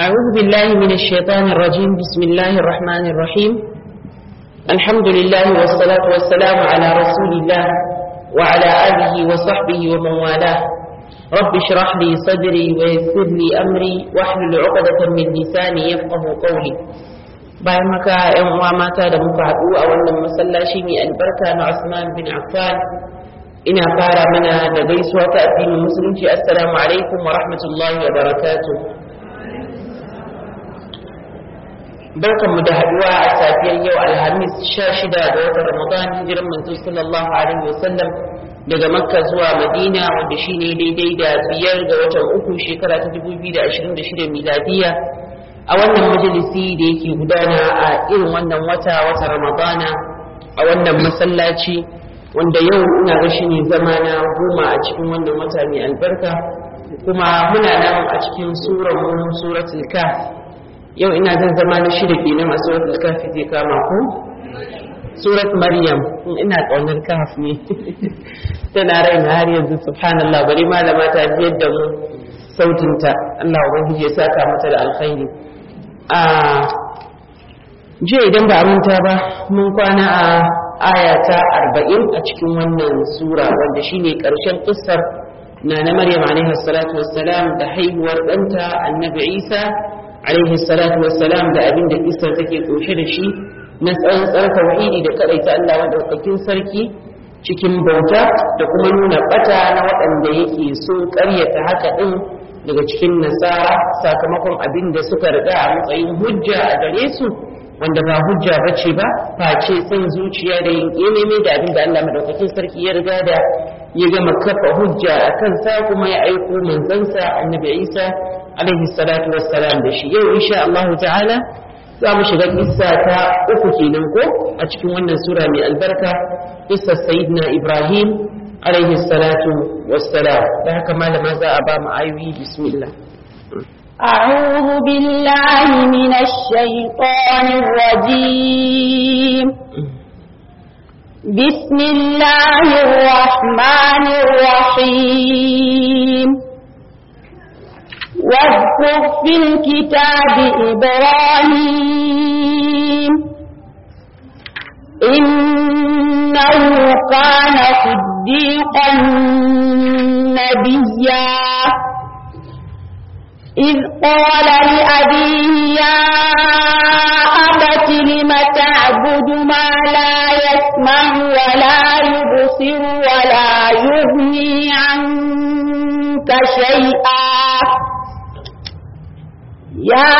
أعوذ بالله من الشيطان الرجيم بسم الله الرحمن الرحيم الحمد لله والصلاة والسلام على رسول الله وعلى آله وصحبه ومن والاه رب اشرح لي صدري ويسر لي أمري واحلل عقدة من لساني يفقه قولي bayan haka ‘yan uwa mata da muka haɗu a wannan masallaci mai albarka na Usman bin Affan ina fara mana da gaisuwa ta addinin musulunci assalamu alaikum wa rahmatullahi wa barakatuh barkanmu da haɗuwa a safiyar yau alhamis 16 ga watan ramadan hijiran manzo sallallahu alaihi wasallam daga makka zuwa madina wanda shine daidai da biyar ga watan uku shekara ta 2026 miladiya a wannan majalisi da yake gudana a irin wannan wata wata ramadana a wannan masallaci wanda yau ina ga shi ne zama na goma a cikin wannan wata mai albarka kuma muna nan a cikin surar mu suratul kaf yau ina zan zama na shida kenan a suratul kaf zai kama ku surat maryam ina kaunar kaf ne tana raina har yanzu subhanallah bari malama ta biyar da mu sautinta Allah ubangiji ya saka mata da alkhairi a jiya idan ba manta ba mun kwana a aya ta arba'in a cikin wannan sura wanda shine ƙarshen kissar na na maryam alaihi salatu wassalam da haihuwar ɗanta annabi isa alaihi salatu wassalam da abin da kissar take kunshe da shi na tsantsar tauhidi da kadaita Allah madaukakin sarki cikin bauta da kuma nuna bata na waɗanda yake so ƙaryata haka ɗin daga cikin nasara sakamakon abin da suka riga a matsayin hujja a gare su wanda ba hujja bace ba face son zuciya da yin ilimi da abin da Allah madaukakin sarki ya riga da ya gama kafa hujja a kansa kuma ya aiko manzansa annabi Isa alaihi salatu wassalam da shi yau insha Allah ta'ala za mu shiga kissa ta uku kenan ko a cikin wannan sura mai albarka kissa sayyidina Ibrahim alaihi salatu wassalam da haka malama za a ba mu ayoyi bismillah أعوذ بالله من الشيطان الرجيم بسم الله الرحمن الرحيم واذكر في الكتاب إبراهيم إنه كان صديقا نبيا إذ قال لأبيه يا أبت لم تعبد ما لا يسمع ولا يبصر ولا يغني عنك شيئا يا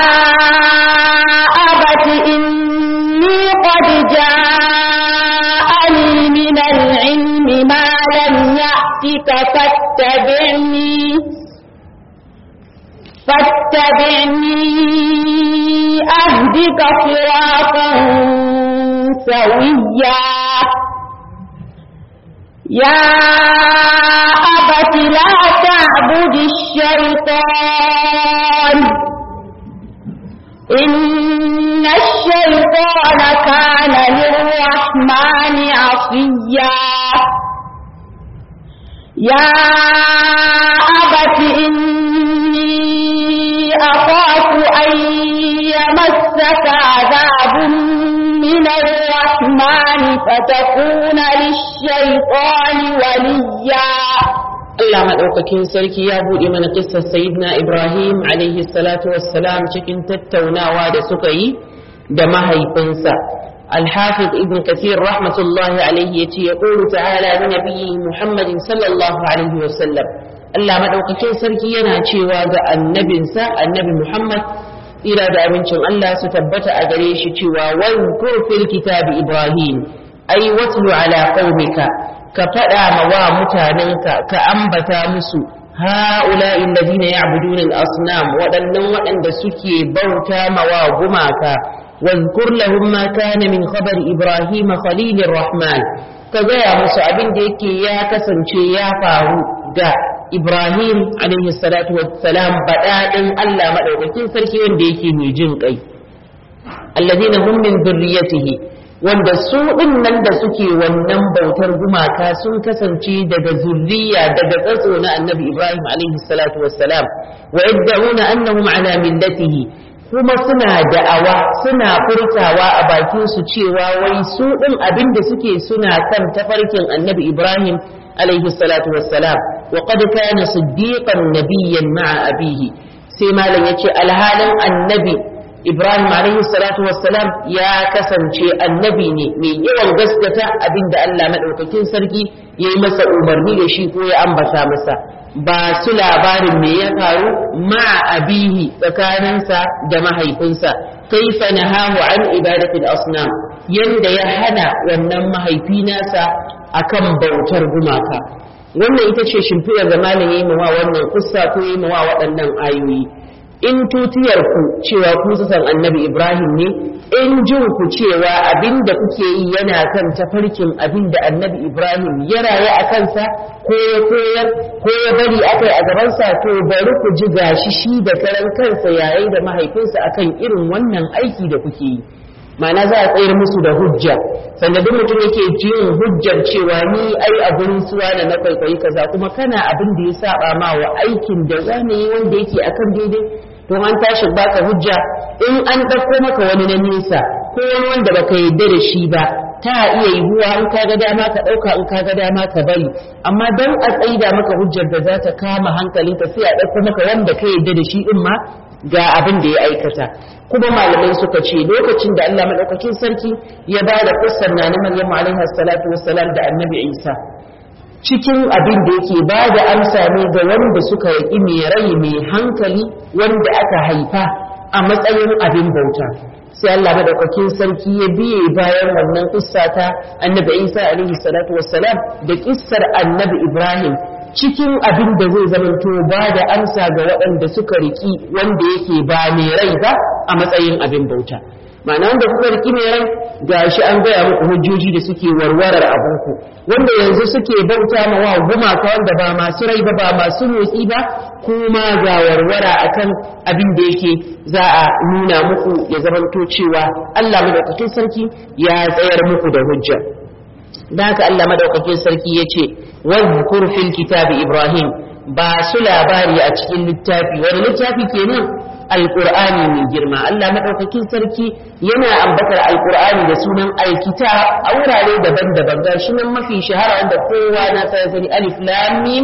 أبت إني قد جاءني من العلم ما لم يأتك فاتبعني فاتبعني أهدك صراطا سويا يا أبت لا تعبد الشيطان إن الشيطان كان للرحمن عصيا يا أبت إني أخاف أن يمسك عذاب من الرحمن فتكون للشيطان وليا Allah maɗaukakin sarki ya buɗe mana kissar Sayyidina Ibrahim alaihi salatu wassalam cikin tattaunawa da suka yi da mahaifinsa. الحافظ ابن كثير رحمة الله عليه يتي يقول تعالى لنبيه محمد صلى الله عليه وسلم Allah maɗaukakin sarki yana cewa ga annabinsa annabi Muhammad ira da abincin Allah su tabbata a gare shi cewa wankur fil kitabi Ibrahim ai watlu ala qaumika ka faɗa ma wa mutanenka ka ambata musu ha'ula'i alladhina ya'buduna al-asnam waɗannan waɗanda suke bauta ma wa gumaka واذكر لهم ما كان من خبر إبراهيم خليل الرحمن كذا musu abin da yake ya kasance ya faru ga Ibrahim alaihi salatu wassalam badadin Allah madaukakin sarki wanda yake mai jin kai alladhina hum min dhurriyyatihi wanda su ɗin nan da suke wannan bautar gumaka sun kasance daga zurriya daga tsatso na annabi ibrahim alaihi salatu wassalam wa yadda'una annahum ala millatihi kuma suna da'awa suna furtawa a bakin su cewa wai su ɗin abin da suke suna kan tafarkin annabi ibrahim alaihi salatu wassalam wa qad kana siddiqan nabiyyan ma'a abihi sai malam yace alhalin annabi Ibrahim alaihi salatu wassalam ya kasance annabi ne mai yawan gaskata abinda Allah madaukakin sarki ya yi masa umarni da shi ko ya ambata masa ba su labarin me ya faru ma abihi tsakaninsa da mahaifinsa kaifa nahahu an ibadatil asnam yanda ya hana wannan mahaifi nasa akan bautar gumaka wannan ita ce shimfidar da malam ya yi mawa wannan kussa ko ya yi mawa waɗannan ayoyi in tutiyar ku cewa ku san annabi Ibrahim ne in jin ku cewa abin da kuke yi yana kan tafarkin abin da annabi Ibrahim ya rayu a kansa ko ya koyar ko ya bari aka yi a gabansa to bari ku ji gashi shi da karan kansa yayin da mahaifinsa akan irin wannan aiki da kuke yi ma'ana za a tsayar musu da hujja sannan duk mutum yake jin hujjar cewa ni ai a gurin suwa da na kwaikwayi kaza kuma kana abin da ya saba ma wa aikin da zane yi wanda yake akan daidai to an tashi baka hujja in an ɗauko maka wani na nesa ko wani wanda baka yarda da shi ba ta iya yiwuwa in ka ga dama ka ɗauka in ka ga dama ka bari amma don a tsaida maka hujjar da za ta kama hankalinka sai a ɗauko maka wanda ka yarda da shi din ma ga abin da ya aikata kuma malamai suka ce lokacin da Allah madaukakin sarki ya ba da kussar na Maryam alaiha salatu wassalam da Annabi Isa cikin abin da yake ba da amsa ne ga wanda suka yi mai rai mai hankali wanda aka haifa a matsayin abin bauta sai Allah madaukakin sarki ya biye bayan wannan kissa ta Annabi Isa alaihi salatu wassalam da kissar Annabi Ibrahim cikin abin da zai zamanto ba da amsa ga waɗanda suka riki wanda yake ba mai rai ba a matsayin abin bauta ma'ana wanda kuka riki mai rai ga shi an gaya muku hujjoji da suke warwarar abinku wanda yanzu suke bauta ma wa gumaka wanda ba masu rai ba ba masu motsi ba kuma ga warwara akan abin da yake za a nuna muku ya zamanto cewa Allah madaukakin sarki ya tsayar muku da hujja da haka Allah madaukakin sarki ya ce wadhkur fil kitabi ibrahim ba su labari a cikin littafi wani littafi kenan alqur'ani mai girma Allah madaukakin sarki yana ambatar alqur'ani da sunan alkitab a wurare daban-daban ga shi nan mafi shahara wanda kowa na sa sani alif lam mim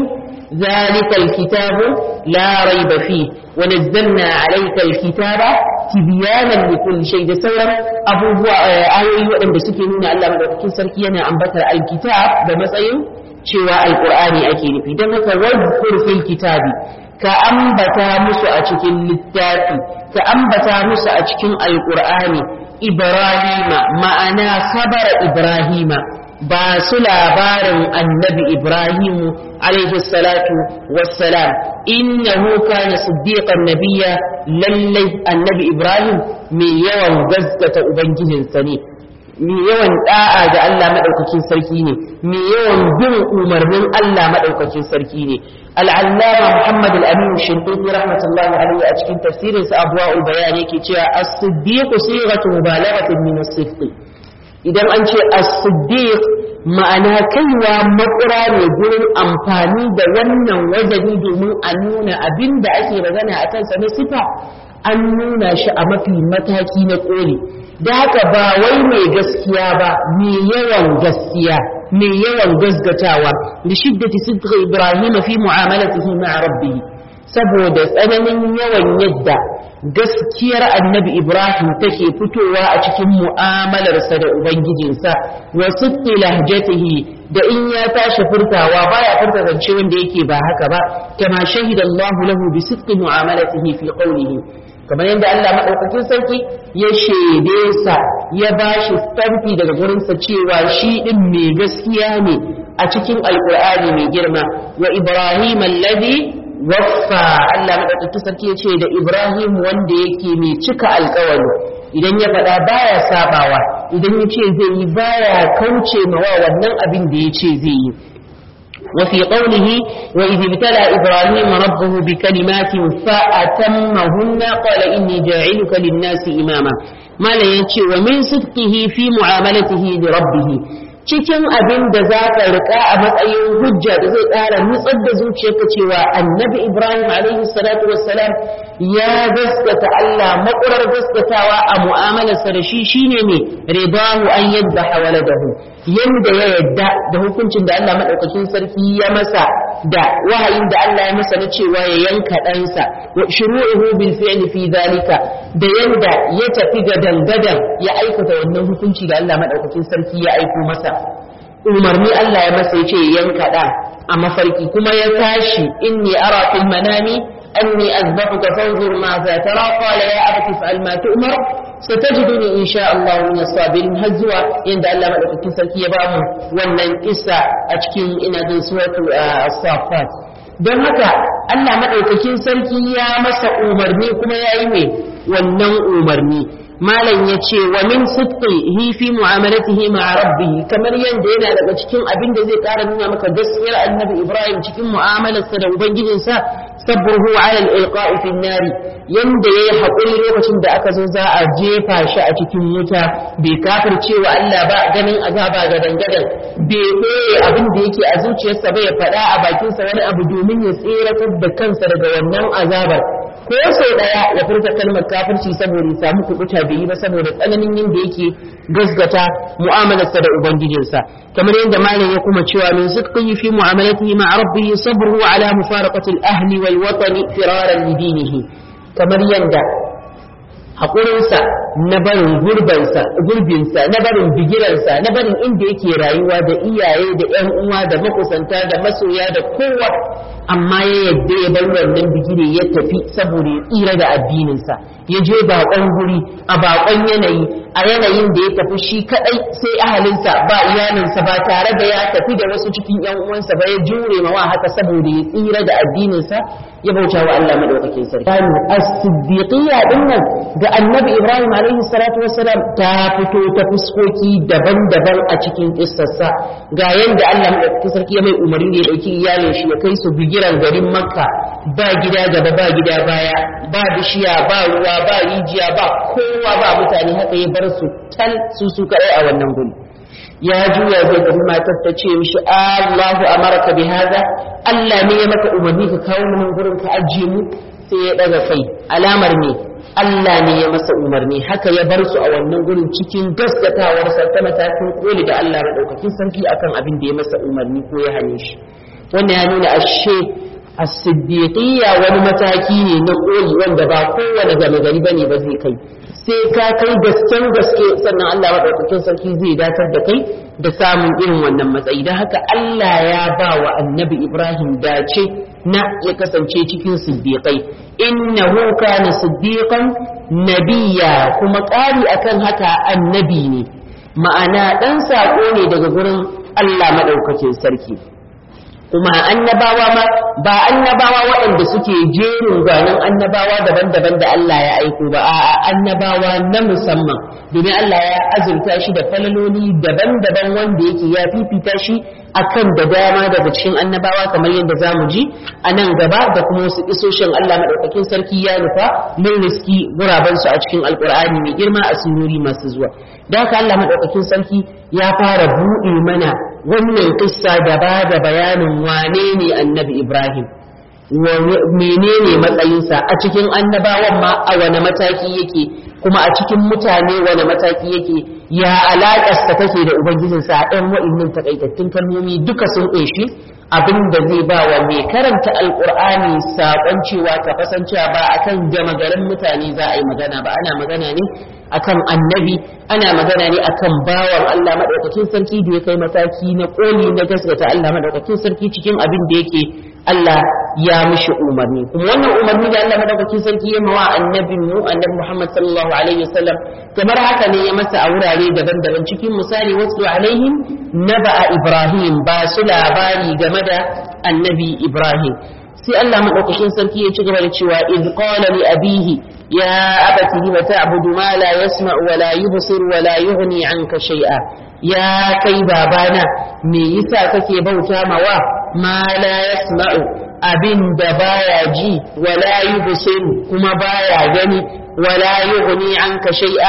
ذلك الكتاب لا ريب فيه ونزلنا عليك الكتاب تبيانا لكل شيء da sauran abubuwa ayoyi waɗanda suke nuna Allah madaukakin sarki yana ambatar alkitab da matsayin cewa alqur'ani ake nufi don haka wadhkur fil kitabi ka ambata musu a cikin littafi ka ambata musu a cikin alqur'ani ibrahima ma'ana khabara ibrahima ba su labarin annabi ibrahimu alaihi salatu wassalam innahu kana siddiqan nabiyya lallai annabi ibrahim mai yawan gaskata ubangijinsa ne mai yawan da'a ga Allah madaukakin sarki ne mai yawan bin umarnin Allah madaukakin sarki ne al'allama muhammad al-amin shinqiti rahmatullahi alaihi a cikin tafsirin sa abwaul bayan yake cewa as-siddiq sighatu mubalaghatin min as-sidq idan an ce as-siddiq ma'ana kaiwa makura ne gurin amfani da wannan wajeni domin a nuna abin da ake magana a kansa na sifa an nuna shi a mafi mataki na koli da haka ba wai mai gaskiya ba mai yawan gaskiya mai yawan gasgatawa da shiddati sidqa ibrahim fi mu'amalatihi ma'a rabbih saboda tsananin yawan yadda gaskiyar annabi Ibrahim take fitowa a cikin mu'amalarsa da Ubangijinsa wa sidqi lahjatihi da in ya tashi furtawa baya furta zance wanda yake ba haka ba kama shahida Allahu lahu bi sidqi mu'amalatihi fi qawlihi kamar yadda Allah madaukakin sarki ya shede sa ya bashi stamfi daga gurinsa cewa shi din mai gaskiya ne a cikin alqur'ani mai girma wa Ibrahim alladhi waffa Allah madaukakin sarki ya ce da Ibrahim wanda yake mai cika alkawari idan ya faɗa baya sabawa idan ya ce zai yi baya kauce mawa wannan abin da ya ce zai yi وفي قوله وإذ ابتلى إبراهيم ربه بكلمات فأتمهن قال إني جاعلك للناس إماما malam ya ce wa min sidqihi fi mu'amalatihi li rabbih cikin abin da za ka riƙa a matsayin hujja da zai ƙara nutsar da zuciyarka cewa annabi ibrahim alaihi salatu wassalam ya gaskata allah makurar gaskatawa a mu'amalarsa da shi shine ne ridahu an yadda waladahu yanda ya yadda da hukuncin da allah maɗaukakin sarki ya masa da wahayin da allah ya masa na cewa ya yanka ɗansa wa shuru'uhu bil fi'li fi dhalika da yanda ya tafi ga dangadan ya aikata wannan hukunci da allah maɗaukakin sarki ya aiko masa umarni Allah ya masa yace yanka da a mafarki kuma ya tashi inni ara fil manami anni azbahuka fanzur ma za tara qala ya abati fa'al ma tu'mar satajiduni insha Allah min as-sabirin har zuwa inda Allah madaukakin sarki ya bamu wannan kissa a cikin ina jin suratul as-saffat don haka Allah madaukakin sarki ya masa umarni kuma yayi mai wannan umarni malam ya ce wa min sidqihi fi mu'amalatihi ma'a rabbih kamar yanda yana daga cikin abin da zai ƙara nuna maka gaskiyar annabi Ibrahim cikin mu'amalarsa da ubangijinsa sabruhu 'ala al-ilqa'i fi an-nar yanda yayi hakuri lokacin da aka zo za a jefa shi a cikin wuta bai kafirce wa Allah ba ganin azaba ga dangadan bai koye abin da yake a zuciyarsa ba ya faɗa a bakinsa wani abu domin ya tseratar da kansa daga wannan azabar ko sau daya ya furta kalmar kafirci saboda ya samu kubuta bai yi ba saboda tsananin yin da yake gasgata mu'amalarsa da ubangijinsa kamar yadda malam ya kuma cewa min sidqihi fi mu'amalatihi ma rabbihi sabruhu ala mufaraqati al-ahli wal watani firaran li dinihi kamar yadda haƙurinsa na barin gurbansa gurbinsa na barin bigiransa na barin inda yake rayuwa da iyaye da ƴan uwa da makusanta da masoya da kowa amma ya yadda ya bar wannan bigire ya tafi saboda ya tsira da addininsa ya je baƙon guri a baƙon yanayi a yanayin da ya tafi shi kadai sai ahalinsa ba iyalinsa ba tare da ya tafi da wasu cikin ƴan uwansa ba ya jure ma haka saboda ya tsira da addininsa ya bauta wa Allah madaukakin sarki as-siddiqiyya dinnan ga annabi Ibrahim alaihi salatu wassalam ta fito ta fuskoki daban-daban a cikin kissarsa ga yanda Allah madaukakin sarki ya mai umarni da ya dauki iyalin shi ya kai su bigiran garin Makka ba gida gaba ba gida baya ba bishiya ba ruwa ba rijiya ba kowa ba mutane haka ya bar su tal su su kadai a wannan guri ya juya zai tafi matar ta ce mishi Allahu amaraka bi hada Allah ne ya maka umarni ka kawo mu gurin ka ajiye mu sai ya daga kai alamar ne Allah ne ya masa umarni haka ya bar su a wannan gurin cikin gaskatawar sa ta matakin koli da Allah madaukakin sarki akan abin da ya masa umarni ko ya hane shi wannan ya nuna ashe as-siddiqiyya wani mataki ne na koli wanda ba kowane game gari bane ba zai kai sai ka kai gasken gaske sannan Allah maɗaukakin sarki zai datar da kai da samun irin wannan matsayi don haka Allah ya ba wa annabi Ibrahim dace na ya kasance cikin siddiƙai innahu kana siddiqan nabiyya kuma ƙari akan haka annabi ne ma'ana ɗan saƙo ne daga gurin Allah maɗaukakin sarki kuma annabawa ma ba annabawa waɗanda suke jerin gwanin annabawa daban-daban da Allah ya aiko ba a annabawa na musamman domin Allah ya azurta shi da falaloli daban-daban wanda yake ya fifita shi akan da dama daga cikin annabawa kamar yadda za mu ji a nan gaba da kuma wasu isoshin Allah maɗaukakin sarki ya nufa mun riski gurabansu a cikin alkur'ani mai girma a sunuri masu zuwa da haka Allah maɗaukakin sarki ya fara buɗe mana wannan kissa da ba da bayanin wane ne annabi Ibrahim menene matsayinsa a cikin annabawan ma a wane mataki yake kuma a cikin mutane wane mataki yake ya alaƙarsa take da ubangijinsa a ɗan wa'innan takaitattun kalmomi duka sun ƙunshi abin da zai ba wa mai karanta alƙur'ani saƙon cewa ka fasancewa ba akan gama garin mutane za a yi magana ba ana magana ne akan annabi ana magana ne akan bawan Allah madaukakin sarki da ya kai mataki na koli na gaskata Allah madaukakin sarki cikin abin da yake Allah ya mishi umarni kuma wannan umarni da Allah madaukakin sarki ya mawa annabin mu annabi Muhammad sallallahu alaihi wasallam kamar haka ne ya masa a wurare daban-daban cikin misali wasu alaihim naba'a Ibrahim ba su labari game da annabi Ibrahim sai Allah madaukakin sarki ya ci gaba da cewa id qala li abihi ya abati lima ta'budu ma la yasma'u wa la yubsir wa la yughni anka shay'a ya kai babana me yasa kake bauta mawa ma la yasma'u abin da baya ji wa la yubsir kuma baya gani wa la yughni anka shay'a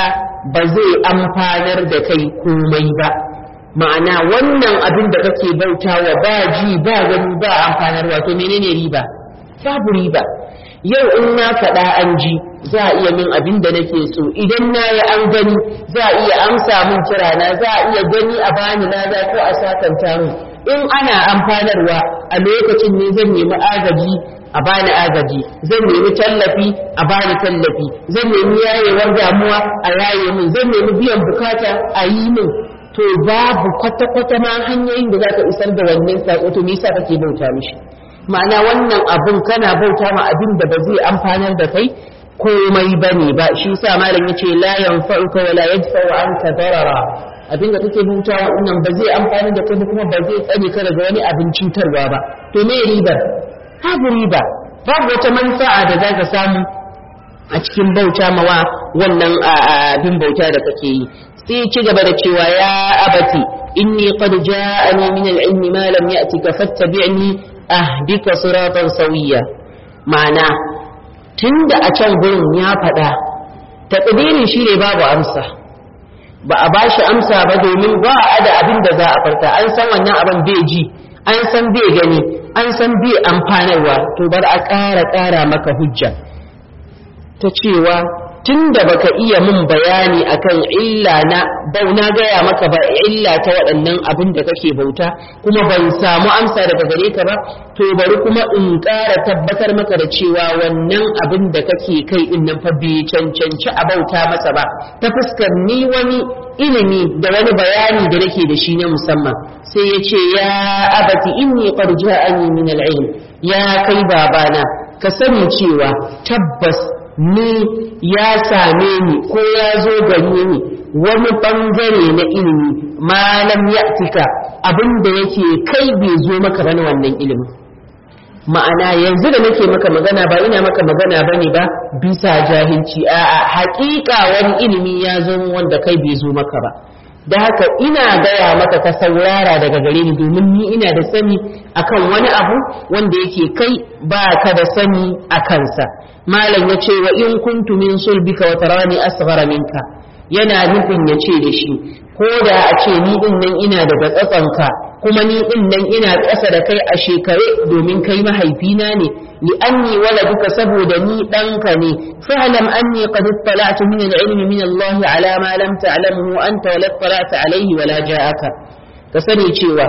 ba zai amfanar da kai komai ba ma'ana wannan abin da kake bautawa ba ji ba gani ba amfanarwa to menene riba babu riba yau in na faɗa an ji za a iya min abin da nake so idan na yi an gani za a iya amsa min kirana za a iya gani a bani lada ko a sakanta min in ana amfanarwa a lokacin ne zan nemi agaji a bani agaji zan nemi tallafi a bani tallafi zan nemi yayewar damuwa a yaye min zan nemi biyan bukata a yi min to babu kwata-kwata ma hanyoyin da za ka isar da wannan saƙo to me yasa kake bauta mishi ma'ana wannan abun kana bauta ma abin da ba zai amfanar da kai komai bane ba shi yasa malam yace la yanfa'uka wa la yadfa'u anka darara abin da kake bauta wannan ba zai amfani da kai kuma ba zai tsare ka daga wani abin cutarwa ba to me ribar babu riba babu wata manfa'a da zaka samu a cikin bauta mawa wannan abin bauta da kake yi sai ci gaba da cewa ya abati inni qad ja'ani min al-ilmi ma lam ya'tika fattabi'ni ahdika siratan sawiya ma'ana tunda a can gurin ya faɗa taqdirin shi ne babu amsa ba a bashi amsa ba domin ba a da abin da za a farta an san wannan abin bai ji an san bai gani an san bai amfanarwa to bar a ƙara ƙara maka hujja ta cewa tun da baka iya mun bayani akan illa na bauna gaya maka ba illa ta waɗannan abin da kake bauta kuma ban samu amsa daga gare ka ba to bari kuma in ƙara tabbatar maka da cewa wannan abin da kake kai din nan fa bai cancanci a bauta masa ba ta fuskar ni wani ilimi da wani bayani da nake da shi na musamman sai ya ce ya abati inni qad ja'ani min al-ilm ya kai babana ka sani cewa tabbas ni ya same ni ko ya zo gare ni wani bangare na ilimi malam ya tika abin da yake kai bai zo maka bane wannan ilimin ma'ana yanzu da nake maka magana ba ina maka magana bane ba bisa jahilci a'a haƙiƙa wani ilimi ya zo wanda kai bai zo maka ba da haka ina gaya maka ka saurara daga gare ni domin ni ina da sani akan wani abu wanda yake kai ba ka da sani a kansa malam ya ce wa in kuntu min sulbika wa tarani asghara minka yana nufin ya ce da shi ko da a ce ni din nan ina daga tsatsanka kuma ni din nan ina ƙasa da kai a shekare domin kai mahaifina ne li anni waladuka saboda ni ɗanka ne fa'lam anni qad ittala'tu min al-ilmi min Allah ala ma lam ta'lamhu anta wa la ittala'ta alayhi wa la ja'aka ka sani cewa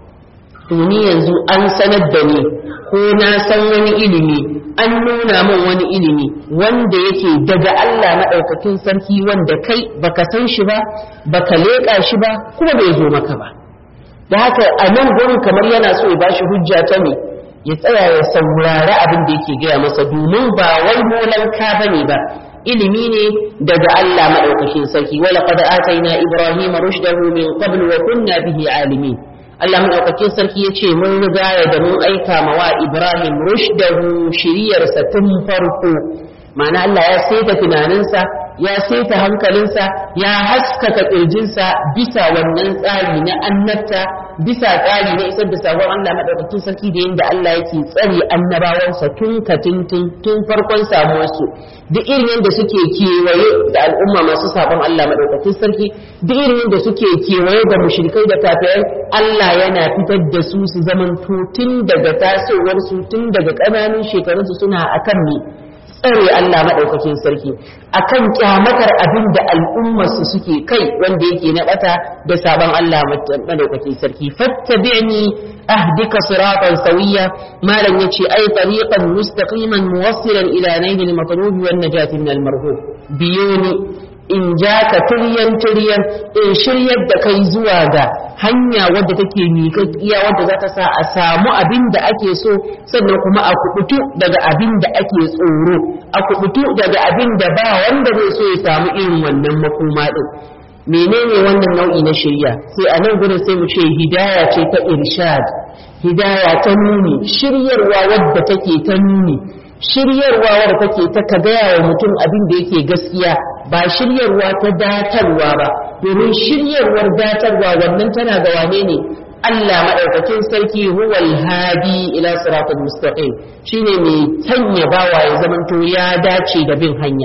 to ni yanzu an sanar da ni ko na san wani ilimi an nuna min wani ilimi wanda yake daga Allah maɗaukakin sarki wanda kai baka san shi ba baka leƙa shi ba kuma bai zo maka ba da haka a nan gurin kamar yana so ya bashi hujja ta ne ya tsaya ya saurari abin da yake gaya masa domin ba wai molanka bane ba ilimi ne daga Allah maɗaukakin sarki wala qad ataina ibrahima rushdahu min qabl wa kunna bihi alimin Allah maɗaukakin sarki ya ce mun riga ya da mun aika ma wa Ibrahim rushdahu shiriyarsa tun farko ma'ana Allah ya saita tunaninsa ya saita hankalinsa ya haskaka ƙirjinsa bisa wannan tsari na annabta bisa tsari na isar da sabon Allah maɗaukakin sarki da yadda Allah yake tsare annabawansa tun katintin tun farkon samuwarsu duk irin yadda suke kewaye da al'umma masu sabon Allah maɗaukakin sarki duk irin yadda suke kewaye da mushrikai da kafirai Allah yana fitar da su su zaman tun daga tasowarsu tun daga ƙananun shekarunsu suna akan ne tsare Allah maɗaukakin sarki akan kyamatar abin da al'ummarsu suke kai wanda yake na ɓata da sabon Allah maɗaukakin sarki fattabi'ni ahdika siratan sawiya malam yace ai tariqan mustaqiman muwassilan ila nailil matlubi wan najati min al marhub biyuni in ja ka tiryan tiryan in shiryar da kai zuwa ga hanya wadda take miƙaƙƙiya wadda za ta sa a samu abin da ake so sannan kuma a kubutu daga abin da ake tsoro a kubutu daga abin da ba wanda zai so ya samu irin wannan makoma din menene wannan nau'i na shirya sai a nan gudun sai mu ce hidaya ce ta irshad hidaya ta nuni shiryarwa wadda take ta nuni shiryarwa wadda take ta ka gaya wa mutum abin da yake gaskiya ba shiryarwa ta datarwa ba domin shiryarwar datarwa wannan tana ga wane ne Allah madaukakin sarki huwal hadi ila siratal mustaqim shine mai sanya bawa ya zamanto ya dace da bin hanya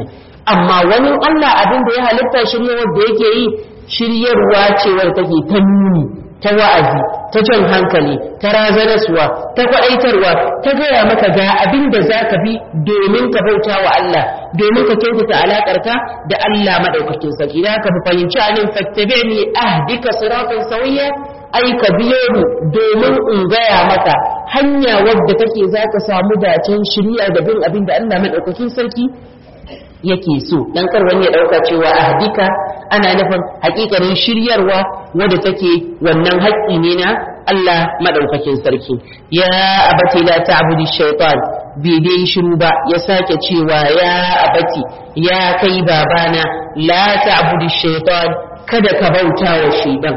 amma wani Allah abin da ya halitta shiryarwar da yake yi shiryarwa ce wadda take ta nuni ta wa'azi ta jan hankali ta razanaswa ta kwaɗaitarwa ta gaya maka ga abin da za ka bi domin ka bauta wa Allah domin ka kyautata alaƙarka da Allah maɗaukakin sarki da ka fahimci anin fattabe ni ahdika siratan sauya ai ka biyo ni domin in gaya maka hanya wadda take za ka samu dacen shirya da bin abin da Allah maɗaukakin sarki yake so dan kar wani ya dauka cewa ahdika ana nufin hakikanin shiryarwa wadda take wannan haƙƙi ne na Allah madaukakin sarki ya abati la ta'budi shaytan bai dai shiru ba ya sake cewa ya abati ya kai babana la ta'budi shaytan kada ka bauta wa shaytan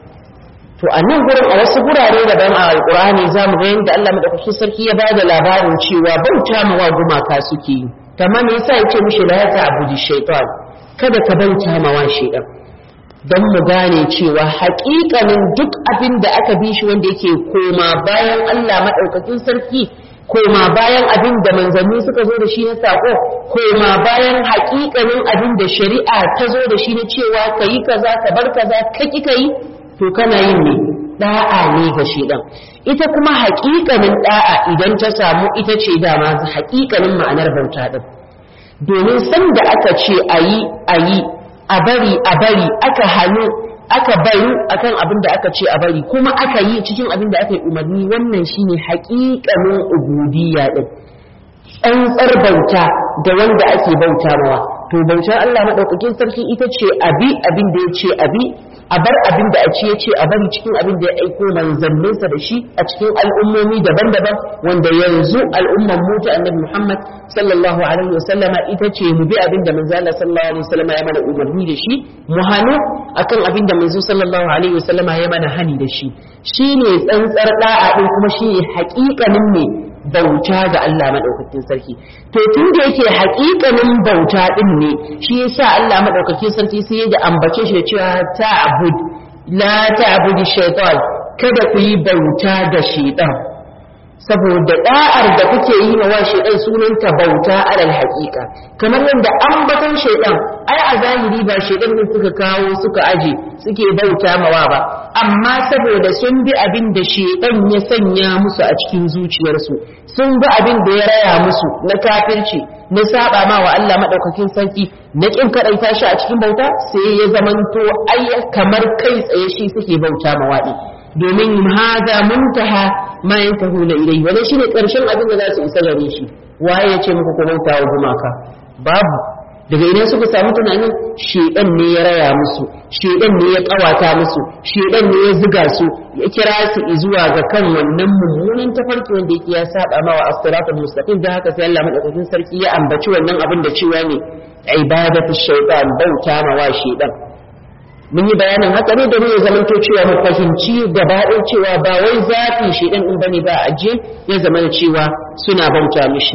to a nan gurin a wasu gurare daban a alkur'ani za mu ga yadda Allah madaukakin sarki ya bada labarin cewa bauta ma wa gumaka suke yi kamar me yasa yace mishi la ta'budu shaytan kada ka bauta ma wa shaytan dan mu gane cewa haƙiƙanin duk abin da aka bi shi wanda yake koma bayan Allah madaukakin sarki koma bayan abin da manzanni suka zo da shi na sako koma bayan haƙiƙanin abin da shari'a ta zo da shi na cewa kayi kaza ka bar kaza ka ki kayi to kana yin ne da'a ne ga shedan ita kuma haƙiƙanin da'a idan ta samu ita ce dama haƙiƙanin ma'anar bauta din domin san da aka ce ayi ayi a bari a bari aka hannu aka bari akan abin da aka ce a bari kuma aka yi cikin abin da aka yi umarni wannan shine haƙiƙanin ubudiyya din tsantsar bauta da wanda ake bauta mawa to bautar Allah madaukakin sarki ita ce abi abin da ya ce abi a bar abin da a ce ya ce a bari cikin abin da ya aiko manzanninsa da shi a cikin al'ummomi daban-daban wanda yanzu al'umman mu ta annabi Muhammad sallallahu alaihi wasallama ita ce mu bi abin da manzo Allah sallallahu alaihi wasallama ya mana umarni da shi mu hanu akan abin da manzo sallallahu alaihi wasallama ya mana hani da shi shine tsantsar da'a din kuma shine haƙiƙanin ne bauta ga Allah madaukakin sarki to tun da yake haƙiƙanin bauta din ne shi yasa Allah madaukakin sarki sai ya da ambace shi da cewa ta'bud la ta'budi shaytan kada ku yi bauta da shaytan saboda da'ar da kuke yi wa shaytan sunanta bauta alal haqiqa kamar yadda ambaton shaytan ai a zahiri ba shaytan ne suka kawo suka aje suke bauta mawa ba amma saboda sun bi abin da shaytan ya sanya musu a cikin zuciyarsu sun bi abin da ya raya musu na kafirci na saba ma wa Allah madaukakin sarki na kin kadaita shi a cikin bauta sai ya zamanto ai kamar kai tsaye shi suke bauta ma wadi domin hada muntaha ma yantahu la ilayhi wannan shine karshen abin da za su isa gare shi waye ya ce muku ku bauta wa gumaka babu daga idan suka samu tunanin shedan ne ya raya musu shedan ne ya kawata musu shedan ne ya ziga su ya kira su zuwa ga kan wannan mummunan tafarki wanda yake ya saba ma wa as-siratal mustaqim da haka sai Allah madaukakin sarki ya ambaci wannan abin da cewa ne ibadatu shaytan bauta ma wa shedan mun yi bayanin haka ne domin ya zamanto cewa mu fahimci gaba cewa ba wai zafi shedan din bane ba aje ya zama cewa suna bauta mishi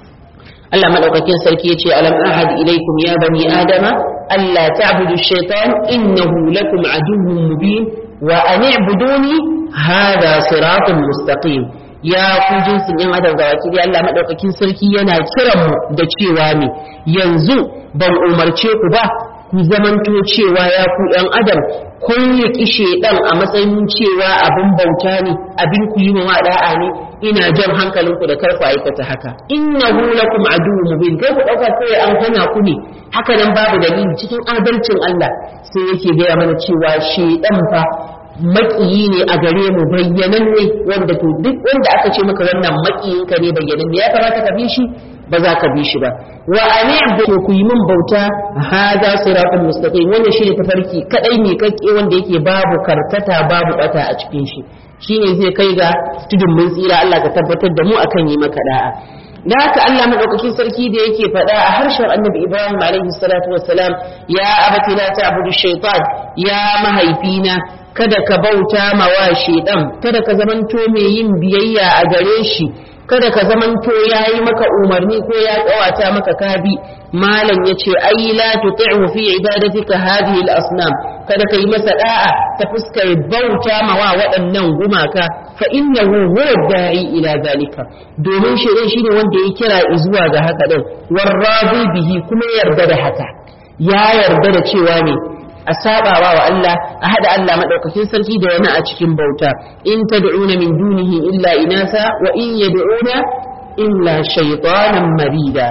Allah madaukakin sarki yace alam ahad ilaikum ya bani adama alla ta'budu shaytan innahu lakum aduwwun mubin wa an i'buduni hadha siratun mustaqim ya ku jinsin yan adam ga wakili Allah madaukakin sarki yana kiran mu da cewa ne yanzu ban umarce ku ba ku zamanto cewa ya ku yan adam kun riƙi shedan a matsayin cewa abin bauta ne abin ku yi wa da'a ne ina jan hankalinku da karku aikata haka innahu lakum aduwwun mubin kai ku dauka kai an hana ku ne haka nan babu dalili cikin adalcin Allah sai yake gaya mana cewa shedan fa makiyi ne a gare mu bayyanan ne wanda to duk wanda aka ce maka wannan makiyinka ne bayyanan ne ya kamata ka bi shi ba za ka bi shi ba wa ani abdu ku yi min bauta hada siratul mustaqim wannan shine tafarki kadai ne kake wanda yake babu karkata babu bata a cikin shi shine zai kai ga tudun mun tsira Allah ka tabbatar da mu akan yi maka da'a da haka Allah madaukakin sarki da yake faɗa a harshen Annabi Ibrahim alaihi salatu wassalam ya abati la ta'budu shaytan ya mahaifina kada ka bauta ma wa shaytan kada ka zamanto mai yin biyayya a gare shi kada ka zamanto yayi maka umarni ko ya kawata maka kabi malam yace ai la tuti'hu fi ibadatika hadhihi al-asnam kada kai masa da'a ta fuskar bauta ma wa waɗannan gumaka fa innahu huwa da'i ila zalika domin shaidan shine wanda ya kira zuwa ga haka din warradi bihi kuma yarda da haka ya yarda da cewa ne a sabawa wa Allah a hada Allah madaukakin sarki da wani a cikin bauta in tad'una min dunihi illa inasa wa in yad'una illa shaytanan marida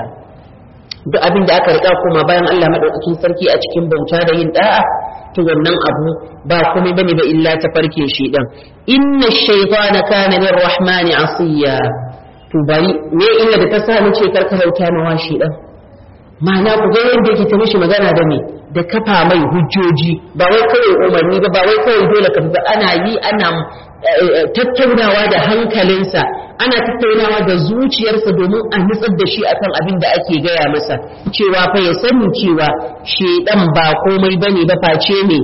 duk abin da aka riƙa kuma bayan Allah madaukakin sarki a cikin bauta da yin da'a to wannan abu ba komai bane ba illa ta farke shi dan inna shaytana kana lirrahmani asiya to bari me illa da ta sa ni ce karka bauta ma shi dan ma'ana ku ga yadda yake ta mishi magana da me da kafa mai hujjoji ba wai kawai umarni ba ba wai kawai dole ka ba ana yi ana tattaunawa da hankalinsa ana tattaunawa da zuciyarsa domin a nutsar da shi akan abin da ake gaya masa cewa fa ya sani cewa shedan ba komai bane ba face ne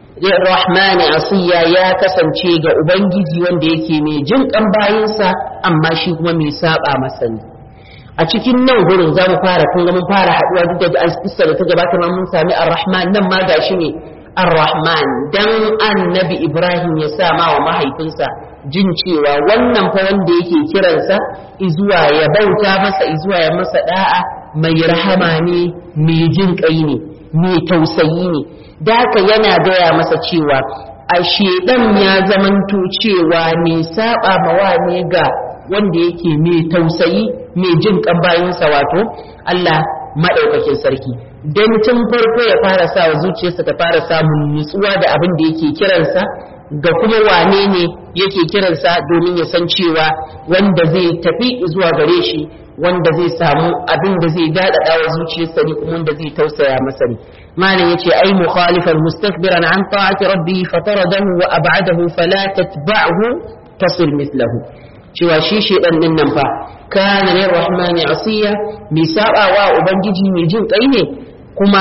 rahmani asiya ya kasance ga ubangiji wanda yake mai jin kan bayinsa amma shi kuma mai saba masa ne a cikin nan gurin za mu fara kun ga mun fara haduwa duk da kissa da ta gabata ma mun sami ar-rahman nan ma gashi ne ar-rahman dan annabi ibrahim ya sa ma wa mahaifinsa jin cewa wannan fa wanda yake kiransa izuwa ya bauta masa izuwa ya masa da'a mai rahama ne mai jin kai ne mai tausayi ne da haka yana gaya masa cewa a shedan ya zamanto cewa mai saba mawa ne ga wanda yake mai tausayi mai jin kan bayansa wato Allah maɗaukakin sarki don tun farko ya fara sa wa zuciyarsa ta fara samun nutsuwa da abin da yake kiransa ga kuma wane ne yake kiransa domin ya san cewa wanda zai tafi zuwa gare shi wanda zai samu abin da zai daɗaɗa wa zuciyarsa ne kuma wanda zai tausaya masa ne malam yace ai mukhalifan mustakbiran an ta'ati rabbi fataradahu wa ab'adahu fala tatba'hu tasir mithlahu cewa shi shedan din nan fa kana lir rahmani asiya mai sabawa ubangiji mai jin kai ne kuma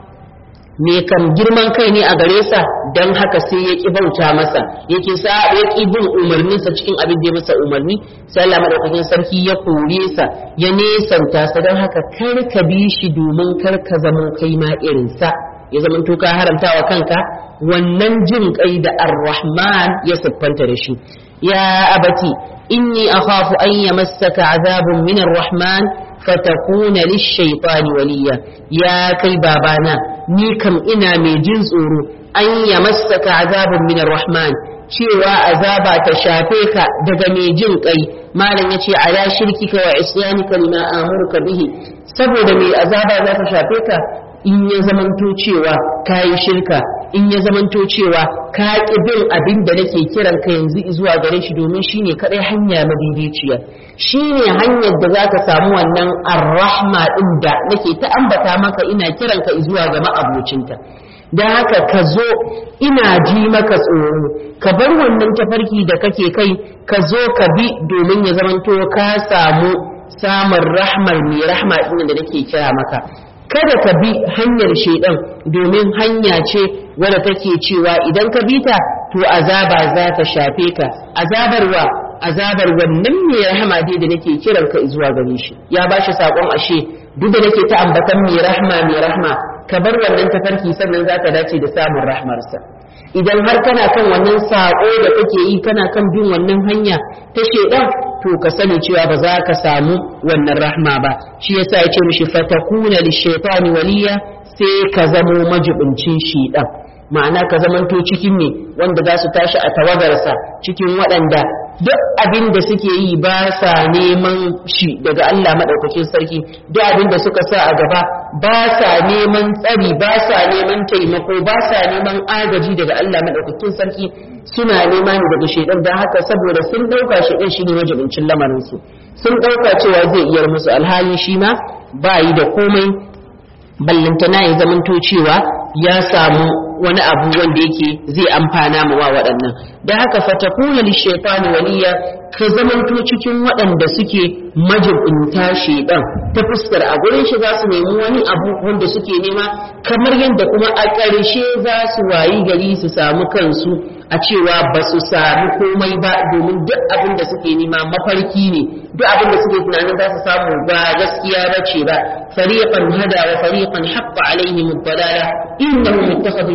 me kan girman kai ne a gare sa dan haka sai ya ki bauta masa yake sa ya ki bin umarnin sa cikin abin da ya masa umarni sai Allah madaukakin sarki ya kore sa ya nesanta sa dan haka kar ka bi shi domin kar ka zama kai ma irin sa ya zama to ka haramta wa kanka wannan jin kai da ar-rahman ya siffanta da shi ya abati inni akhafu an yamassaka azabun min ar-rahman fatakuna lish-shaytani waliya ya kai babana ni kam ina mai jin tsoro an yamassaka azabun min ar-rahman cewa azaba ta shafe ka daga mai jin kai malam yace ala shirkika wa isyanika lima amuruka bihi saboda mai azaba za ta shafe ka in ya zamanto cewa ka yi shirka in ya zamanto cewa ka ƙi bin abin da nake kiran ka yanzu zuwa gare shi domin shine kadai hanya madidiciya shine hanyar da zaka samu wannan arrahma din da nake ta ambata maka ina kiran ka zuwa ga ma'abocinta da haka ka zo ina ji maka tsoro ka bar wannan tafarki da kake kai ka zo ka bi domin ya zamanto ka samu samun rahmar mai rahma din da nake kira maka kada ka bi hanyar shaidan domin hanya ce wadda take cewa idan ka bi ta to azaba za ta shafe ka azabarwa azabar wannan mai rahama dai da nake kiran ka zuwa gare shi ya ba shi sakon ashe duk da nake ta ambatan mai rahma mai rahma ka bar wannan tafarki sannan za ka dace da samun rahmarsa idan har kana kan wannan sako da kake yi kana kan bin wannan hanya ta shaidan to ka sani cewa ba za ka samu wannan rahma ba shi yasa ya ce mishi fatakuna lishaitani waliya sai ka zamo majibincin shaidan ma'ana ka zamanto cikin ne wanda za su tashi a tawagarsa cikin waɗanda duk abin da suke yi ba sa neman shi daga Allah maɗaukakin sarki duk abin da suka sa a gaba ba sa neman tsari ba sa neman taimako ba sa neman agaji daga Allah maɗaukakin sarki suna nema ne daga shaidan don haka saboda sun ɗauka shaidan shi ne majibincin lamarinsu sun ɗauka cewa zai iyar musu alhali shi ma ba yi da komai ballantana ya zamanto cewa ya samu wani abu wanda yake zai amfana mu wa waɗannan da haka fatakuna lishaitani waliya ka zamanto cikin waɗanda suke majibinta shaidan ta fuskar a gurin shi za su nemi wani abu wanda suke nema kamar yadda kuma a ƙarshe za su wayi gari su samu kansu a cewa ba su sami komai ba domin duk abin da suke nema mafarki ne duk abin da suke tunanin za su samu ba gaskiya ba ce ba fariqan hada wa fariqan haqqa alaihim ad-dalala innahum ittakhadhu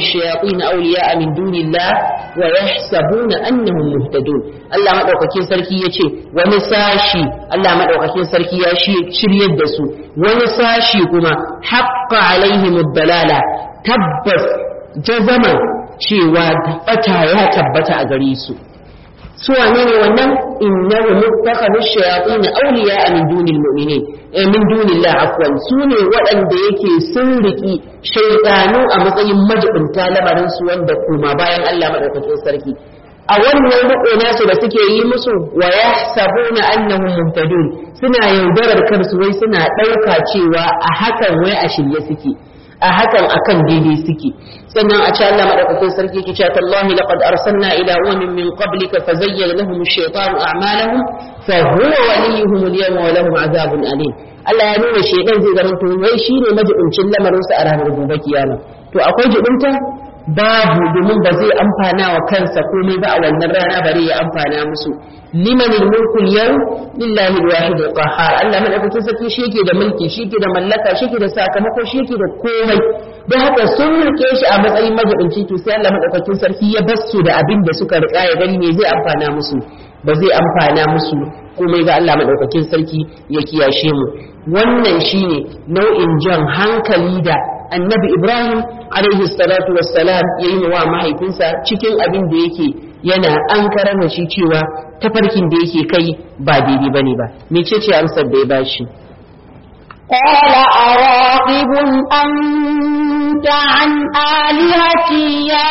ash-shayatin awliya'a min dunillah wa yahsabuna annahum muhtadun Allah madaukakin sarki yace wani sashi Allah madaukakin sarki ya shiryar da su wani sashi kuma haqqa alaihim ad-dalala tabbas jazaman cewa bata ya tabbata a gare su su wane ne wannan innahu muttakhadhu shayatin awliya min dunil mu'minin eh min dunillah afwan su ne waɗanda yake sun riki shaytanu a matsayin majibinta lamarin su wanda kuma bayan Allah madaukakin sarki a wannan riko nasu da suke yi musu wa yahsabuna annahum muhtadun suna yaudarar kansu wai suna ɗauka cewa a hakan wai a shirye suke a hakan akan daidai suke sannan a ce Allah madaukakin sarki ke cewa tallahi laqad arsalna ila umamin min qablika fazayyana lahum ash-shaytanu a'malahum fa huwa waliyuhum al-yawma wa lahum azabun alim Allah ya nuna shaytan zai zama to wai shine majibincin lamarin su a ranar gobe kiyama to akwai jibinta babu domin ba zai amfana wa kansa komai ba a wannan rana bare ya amfana musu liman mulku yau lillahi alwahid alqahhar Allah madaukakin sarki shi yake da mulki shi yake da mallaka shi yake da sakamako shi yake da komai don haka sun rike shi a matsayin majibinci to sai Allah madaukakin sarki ya basu da abin da suka rika ya gani me zai amfana musu ba zai amfana musu komai ga Allah madaukakin sarki ya kiyashe mu wannan shine nau'in jan hankali da annabi Ibrahim alaihi salatu wassalam ya yi wa mahaifinsa cikin abin da yake yana an karama shi cewa tafarkin da yake kai ba daidai bane ba mecece amsar da ya bashi قال أراغب أنت عن آلهتي يا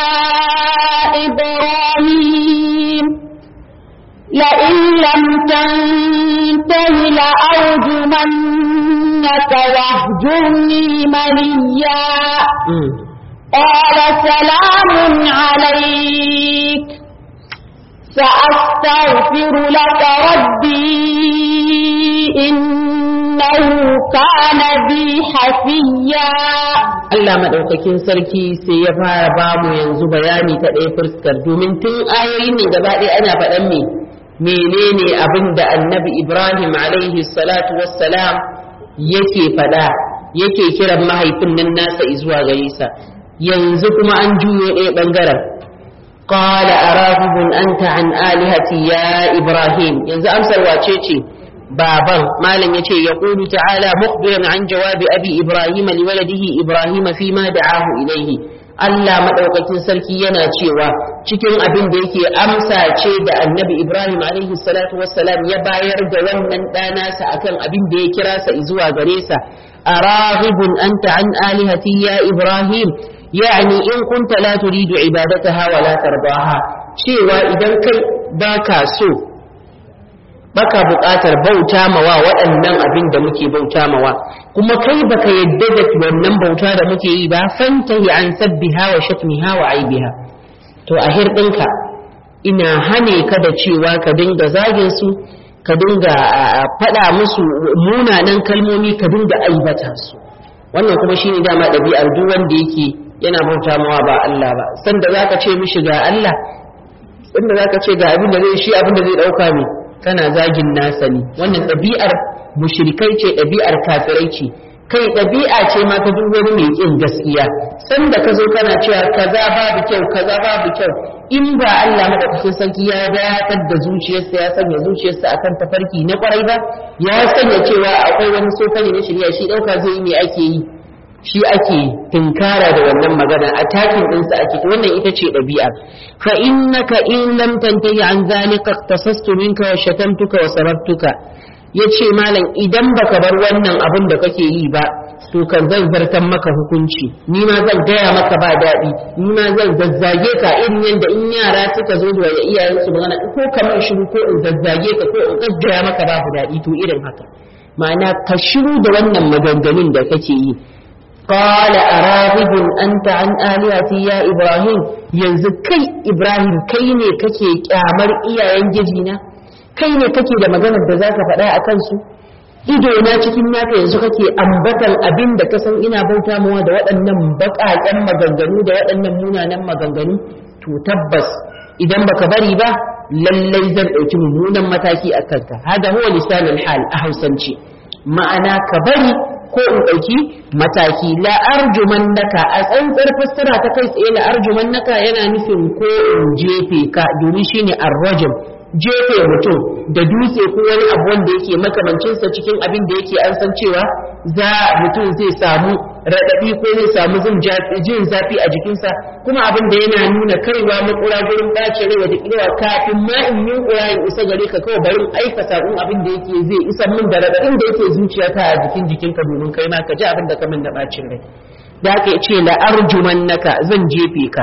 إبراهيم لئن لم تنته لأرجمنك واهجرني مليا قال سلام عليك سأستغفر لك ربي إنه كان بي حفيا Allah maɗaukakin sarki sai ya fara bamu yanzu bayani ta ɗaya fuskar domin tun ayoyin ne gaba ɗaya ana faɗan me menene abin da annabi Ibrahim alaihi salatu wassalam yake faɗa yake kiran mahaifin nan nasa zuwa gare sa yanzu kuma an juyo ɗaya ɓangaren qala arahibun anta an alihati ya Ibrahim yanzu amsar wace ce baban malam yace ya qulu ta'ala mukhbiran an jawabi abi ibrahim liwaladihi ibrahim fi ma da'ahu ilayhi Allah madaukakin sarki yana cewa cikin abin da yake amsa ce da annabi ibrahim alaihi salatu wassalam ya bayar da wannan ɗana sa akan abin da ya kira sa zuwa gare sa araghibun anta an alihati ya ibrahim yani in kunta la turidu ibadataha wa la tardaha cewa idan kai baka so baka buƙatar bauta mawa waɗannan abin da muke bauta mawa kuma kai baka yadda da wannan bauta da muke yi ba fantahi an sabbiha wa shatmiha wa aibiha to a hirɗinka ina hane ka da cewa ka dinga zagin su ka dinga faɗa musu munanan kalmomi ka dinga aibata su wannan kuma shine dama ɗabi'ar duk wanda yake yana bauta mawa ba Allah ba sanda zaka ce mishi ga Allah sanda zaka ce ga abin da zai shi abin da zai ɗauka ne kana zagin nasa ne wannan ɗabi'ar mushrikai ce ɗabi'ar kafirai ce kai ɗabi'a ce ma ta duk wani mai ƙin gaskiya sanda ka zo kana cewa kaza babu kyau kaza babu kyau in ba Allah madaukakin sarki ya dakatar da zuciyarsa ya sanya zuciyarsa akan tafarki na kwarai ba ya sanya cewa akwai wani sofani na shirya shi ɗauka zai yi me ake yi shi ake tinkara da wannan magana a takin ɗinsa ake wannan ita ce ɗabi'a fa innaka in lam tantahi an zalika tasastu minka wa shatamtuka wa sarabtuka yace malam idan baka bar wannan abin da kake yi ba to kan zan zartan maka hukunci ni ma zan gaya maka ba daɗi ni ma zan zazzage ka irin yadda in yara suka zo da iyayensu magana ko kamar shiru ko in zazzage ka ko in gaggaya maka babu daɗi to irin haka ma'ana ka shiru da wannan maganganun da kake yi قال أراغب أنت عن آلهتي يا إبراهيم yanzu kai Ibrahim kai ne kake kyamar iyayen gijina kai ne kake da maganar da zaka faɗa a kansu ido na cikin naka yanzu kake ambatan abin da ka san ina bauta mawa da waɗannan baƙaƙen maganganu da waɗannan munanan maganganu to tabbas idan baka bari ba lallai zan ɗauki mummunan mataki a kanka hada huwa lisanul hal a hausance ma'ana ka bari ko ko in ɗauki mataki la arjumannaka a tsantsar fassara ta kai tsaye la arjumannaka yana nufin ko in jefe ka domin shine arrajum jefe mutum da dutse ko wani abu wanda yake makamancinsa cikin abin da yake an san cewa za mutum zai samu raɗaɗi ko zai samu jin zafi a jikinsa kuma abin da yana nuna kaiwa makura gurin ɓace rai wata ƙilewa kafin ma in yi ƙura in isa gare ka kawai barin aika saƙon abin da yake zai isa min da raɗaɗin da yake zuciyata a jikin jikinka domin kai ma ka ji abin da ka min da ɓacin rai da haka ya ce la'arjumannaka zan jefe ka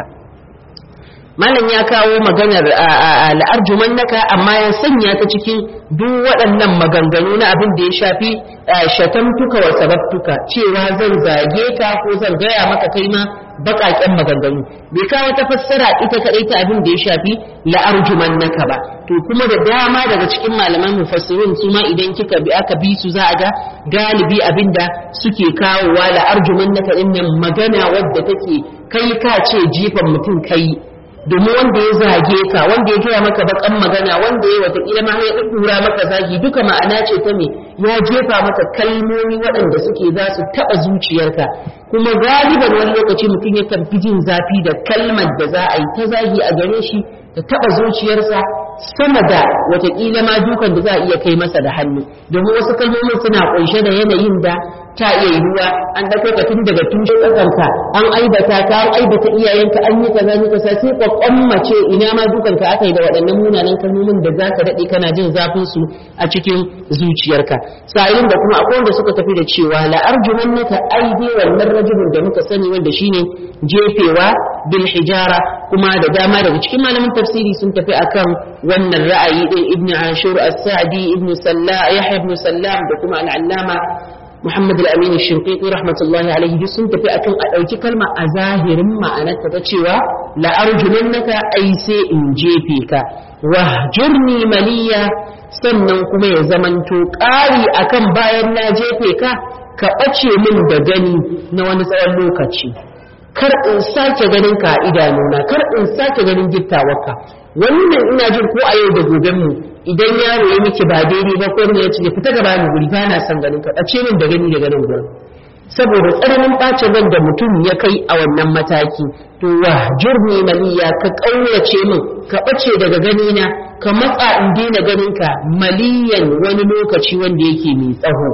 malam ya kawo maganar la'arjumannaka amma ya sanya ta cikin duk waɗannan maganganu na abin da ya shafi shatamtuka wa sababtuka cewa zan zage ka ko zan gaya maka kai ma baƙaƙen maganganu bai kawo ta fassara ita kaɗai ta abin da ya shafi la'arjumannaka ba to kuma da dama daga cikin malaman mufassirin su ma idan kika bi aka bi su za a ga galibi abin da suke kawowa la'arjumannaka ɗin nan magana wadda take kai ka ce jifan mutum kai domin wanda ya zage ka wanda ya gaya maka bakan magana wanda ya watakila ma ya dura maka zagi duka ma'ana ce ta me ya jefa maka kalmomi waɗanda suke za su taɓa zuciyarka kuma galiban wani lokaci mutum yakan fi jin zafi da kalmar da za a yi ta zagi a gare shi ta taɓa zuciyarsa sama da watakila ma dukan da za a iya kai masa da hannu domin wasu kalmomin suna ƙunshe da yanayin da ta iya yiwuwa an ɗauko ka tun daga tushe ƙasarka an aibata ka an aibata iyayenka an yi kaza ni kaza sai kwakwan mace ina ma dukan ka aka yi da waɗannan munanan kalmomin da za ka daɗe kana jin zafin su a cikin zuciyarka sa'ilin da kuma akwai wanda suka tafi da cewa la arjumannaka aidi wannan rajulun da muka sani wanda shine jefewa bil hijara kuma da dama daga cikin malaman tafsiri sun tafi akan wannan ra'ayi din ibnu ashur as-sa'di ibnu sallah yahya ibn sallam da kuma al-allama Muhammad al-Amin al-Shinqiti rahmatullahi alaihi duk sun tafi akan a ɗauki kalma a zahirin ma'anarta ta cewa la arjumannaka ai sai in jefe ka wahjurni maliya sannan kuma ya zamanto ƙari akan bayan na jefe ka ka ɓace min da gani na wani tsawon lokaci kar in sake ganin ka a idanuna kar in sake ganin gittawarka wannan ina jin ko a yau da goben mu idan yaro ya miki ba daidai ba ko ne ya ce fita gaba ni guri ba na son ganin ka ɓace min da gani da ganin gurin saboda tsananin ɓacin ran da mutum ya kai a wannan mataki to wa jurni maliya ka ƙauyace min ka ɓace daga ganina ka matsa in daina ganin ka maliyan wani lokaci wanda yake mai tsaho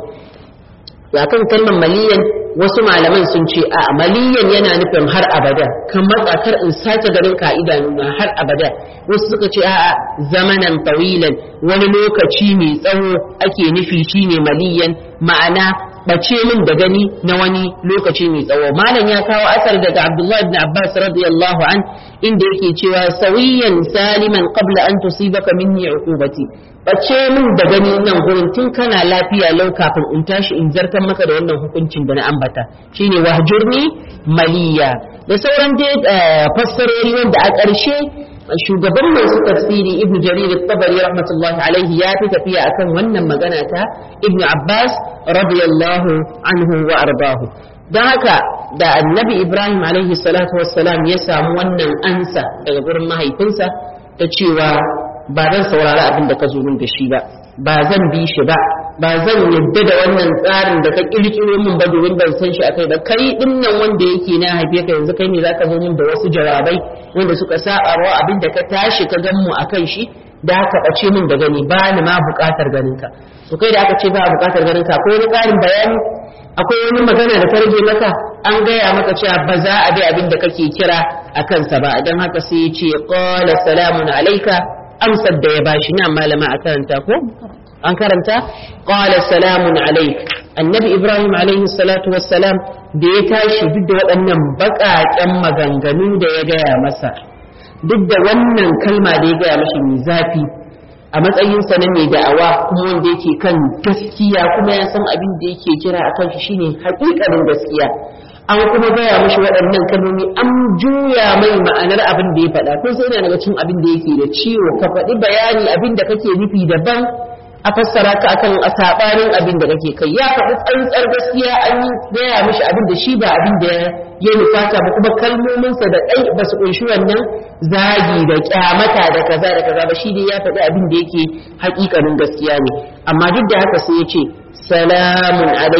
ya kan kalmar maliyan wasu malaman sun ce a maliyan yana nufin har abada kan matsa kar in sake ganin ka idanuna har abada wasu suka ce a zamanan tawilan wani lokaci mai tsawo ake nufi shine maliyan ma'ana bace min da gani na wani lokaci mai tsawo malam ya kawo asar daga abdullahi ibn abbas radiyallahu an inda yake cewa sawiyan saliman qabla an tusibaka minni uqubati bace min da gani nan gurin tun kana lafiya lau kafin in tashi in zartar maka da wannan hukuncin da na ambata shine wahjurni maliya da sauran dai fassarori wanda a ƙarshe shugaban masu tafsiri ibnu jarir at-tabari rahmatullahi alaihi ya fi tafiya akan wannan magana ta ibnu abbas radiyallahu anhu wa ardahu don haka da annabi ibrahim alaihi salatu wassalam ya samu wannan ansa daga gurin mahaifinsa ta cewa ba zan saurari abin da ka zo min da shi ba ba zan bi shi ba ba zan yadda da wannan tsarin da ka kirkiro min ba domin ban san shi akai ba kai din nan wanda yake na haife ka yanzu kai ne zaka zo min da wasu jawabai wanda suka saba wa abin da ka tashi ka gan mu akan shi da aka bace min da gani ba ni ma buƙatar ganin ka to kai da aka ce ba buƙatar ganin ka akwai wani ƙarin bayani akwai wani magana da ta rage maka an gaya maka cewa ba za a bi abin da kake kira a kansa ba don haka sai ya ce qala salamun alayka amsar da ya bashi na malama a karanta ko an karanta qala salamun alayk annabi ibrahim alayhi salatu wassalam da ya tashi duk da waɗannan baƙaƙen maganganu da ya gaya masa duk da wannan kalma da ya gaya mashi mai zafi a matsayinsa na mai da'awa kuma wanda yake kan gaskiya kuma ya san abin da yake kira a kan shi shine haƙiƙanin gaskiya an kuma gaya mashi waɗannan kalmomi an juya mai ma'anar abin da ya faɗa kun sai yana daga cikin abin da yake da ciwo ka faɗi bayani abin da kake nufi daban a fassara ka akan a sabanin abin da kake kai ya faɗi tsantsar gaskiya an yi gaya mishi abin da shi ba abin da ya nufata ba kuma kalmominsa da ɗai ba su ƙunshi wannan zagi da kyamata da kaza da kaza ba shi dai ya faɗi abin da yake haƙiƙanin gaskiya ne amma duk da haka sai ya ce salamun alaika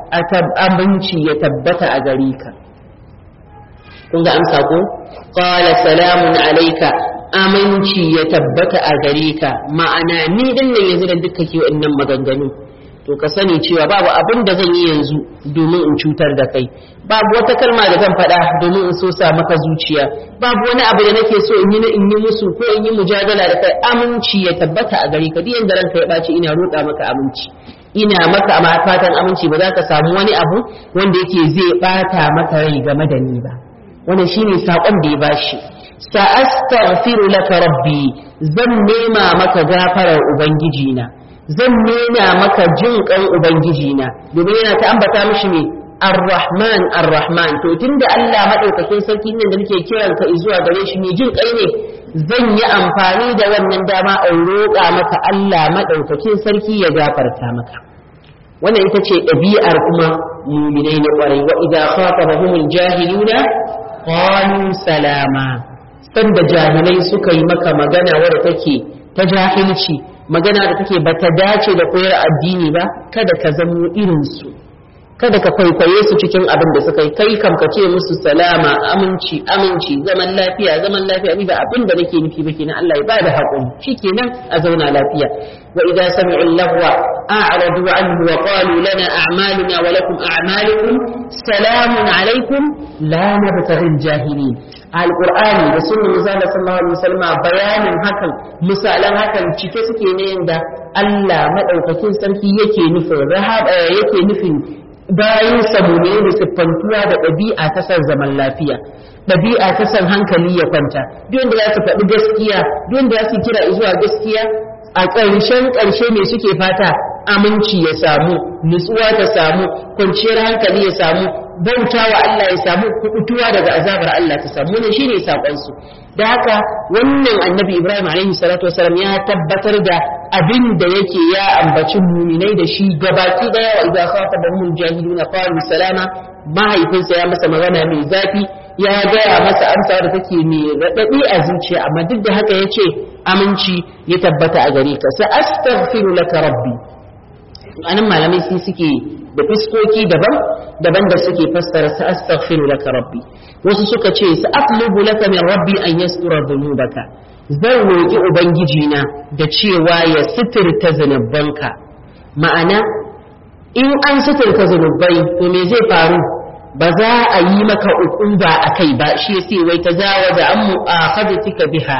aminci ya tabbata a gare ka kun ga amsa ko qala salamun alayka aminci ya tabbata a gare ka ma'ana ni din nan yanzu da duka ke wannan maganganu to ka sani cewa babu abin da zan yi yanzu domin in cutar da kai babu wata kalma da zan faɗa domin in so sa maka zuciya babu wani abu da nake so in yi na in yi musu ko in yi mujadala da kai aminci ya tabbata a gare ka duk yanda ranka ya ɓaci ina roƙa maka aminci ina maka a fatan aminci ba za ka samu wani abu wanda yake zai ɓata maka rai game da ni ba wannan shine saƙon da ya bashi sa'astaghfiru laka rabbi zan nema maka gafarar ubangiji na zan nuna maka jin kan ubangiji na domin yana ta ambata mishi ne ar-rahman ar-rahman to tunda Allah madaukakin sarki nan da nake kiran ka zuwa gare shi ne jin kai ne zan yi amfani da wannan dama in roƙa maka Allah madaukakin sarki ya gafarta maka wannan ita ce ɗabi'ar kuma muminai na ƙwarai wa idza khatabahumul jahiluna qalu salama sanda jahilai suka yi maka magana wadda take ta jahilci magana da take bata dace da koyar addini ba kada ka zamo irinsu kada ka kwaikwaye su cikin abin da suka yi kai kam ka ce musu salama aminci aminci zaman lafiya zaman lafiya ni ba abin da nake nufi ba kenan Allah ya ba da haƙuri shikenan a zauna lafiya wa idza sami'u lahwa a'radu anhu wa qalu lana a'maluna wa lakum a'malukum salamun alaikum la nabtaghi al-jahilin alqur'ani da sunnar manzo sallallahu alaihi wasallam bayanin hakan misalan hakan cike suke ne yanda Allah madaukakin sarki yake nufin rahaba yake nufin bayan samune da siffantuwa da ɗabi'a ta san zaman lafiya ɗabi'a ta san hankali ya kwanta duk wanda za su faɗi gaskiya duk wanda za su kira zuwa gaskiya a ƙarshen ƙarshe me suke fata aminci ya samu nutsuwa ta samu kwanciyar hankali ya samu bauta wa Allah ya samu kubutuwa daga azabar Allah ta samu wannan shine sakon su da haka wannan annabi Ibrahim alaihi salatu wasalam ya tabbatar da abin da yake ya ambaci muminai da shi gabaki daya wa idza khatabahum jahiluna qalu salama mahaifinsa ya masa magana mai zafi ya gaya masa amsa da take mai raɗaɗi a zuciya amma duk da haka ya ce aminci ya tabbata a gare ka sa astaghfiru laka rabbi anan malamai sai suke da fiskoki daban daban da suke fassara sa astaghfiru laka rabbi wasu suka ce sa atlubu laka min rabbi an yastura dhunubaka zan roki ubangiji na da cewa ya sitirta zanubanka ma'ana in an sitirta zanubai to me zai faru ba za a yi maka uquba a kai ba shi sai wai ta zawaza an mu'akhadatika biha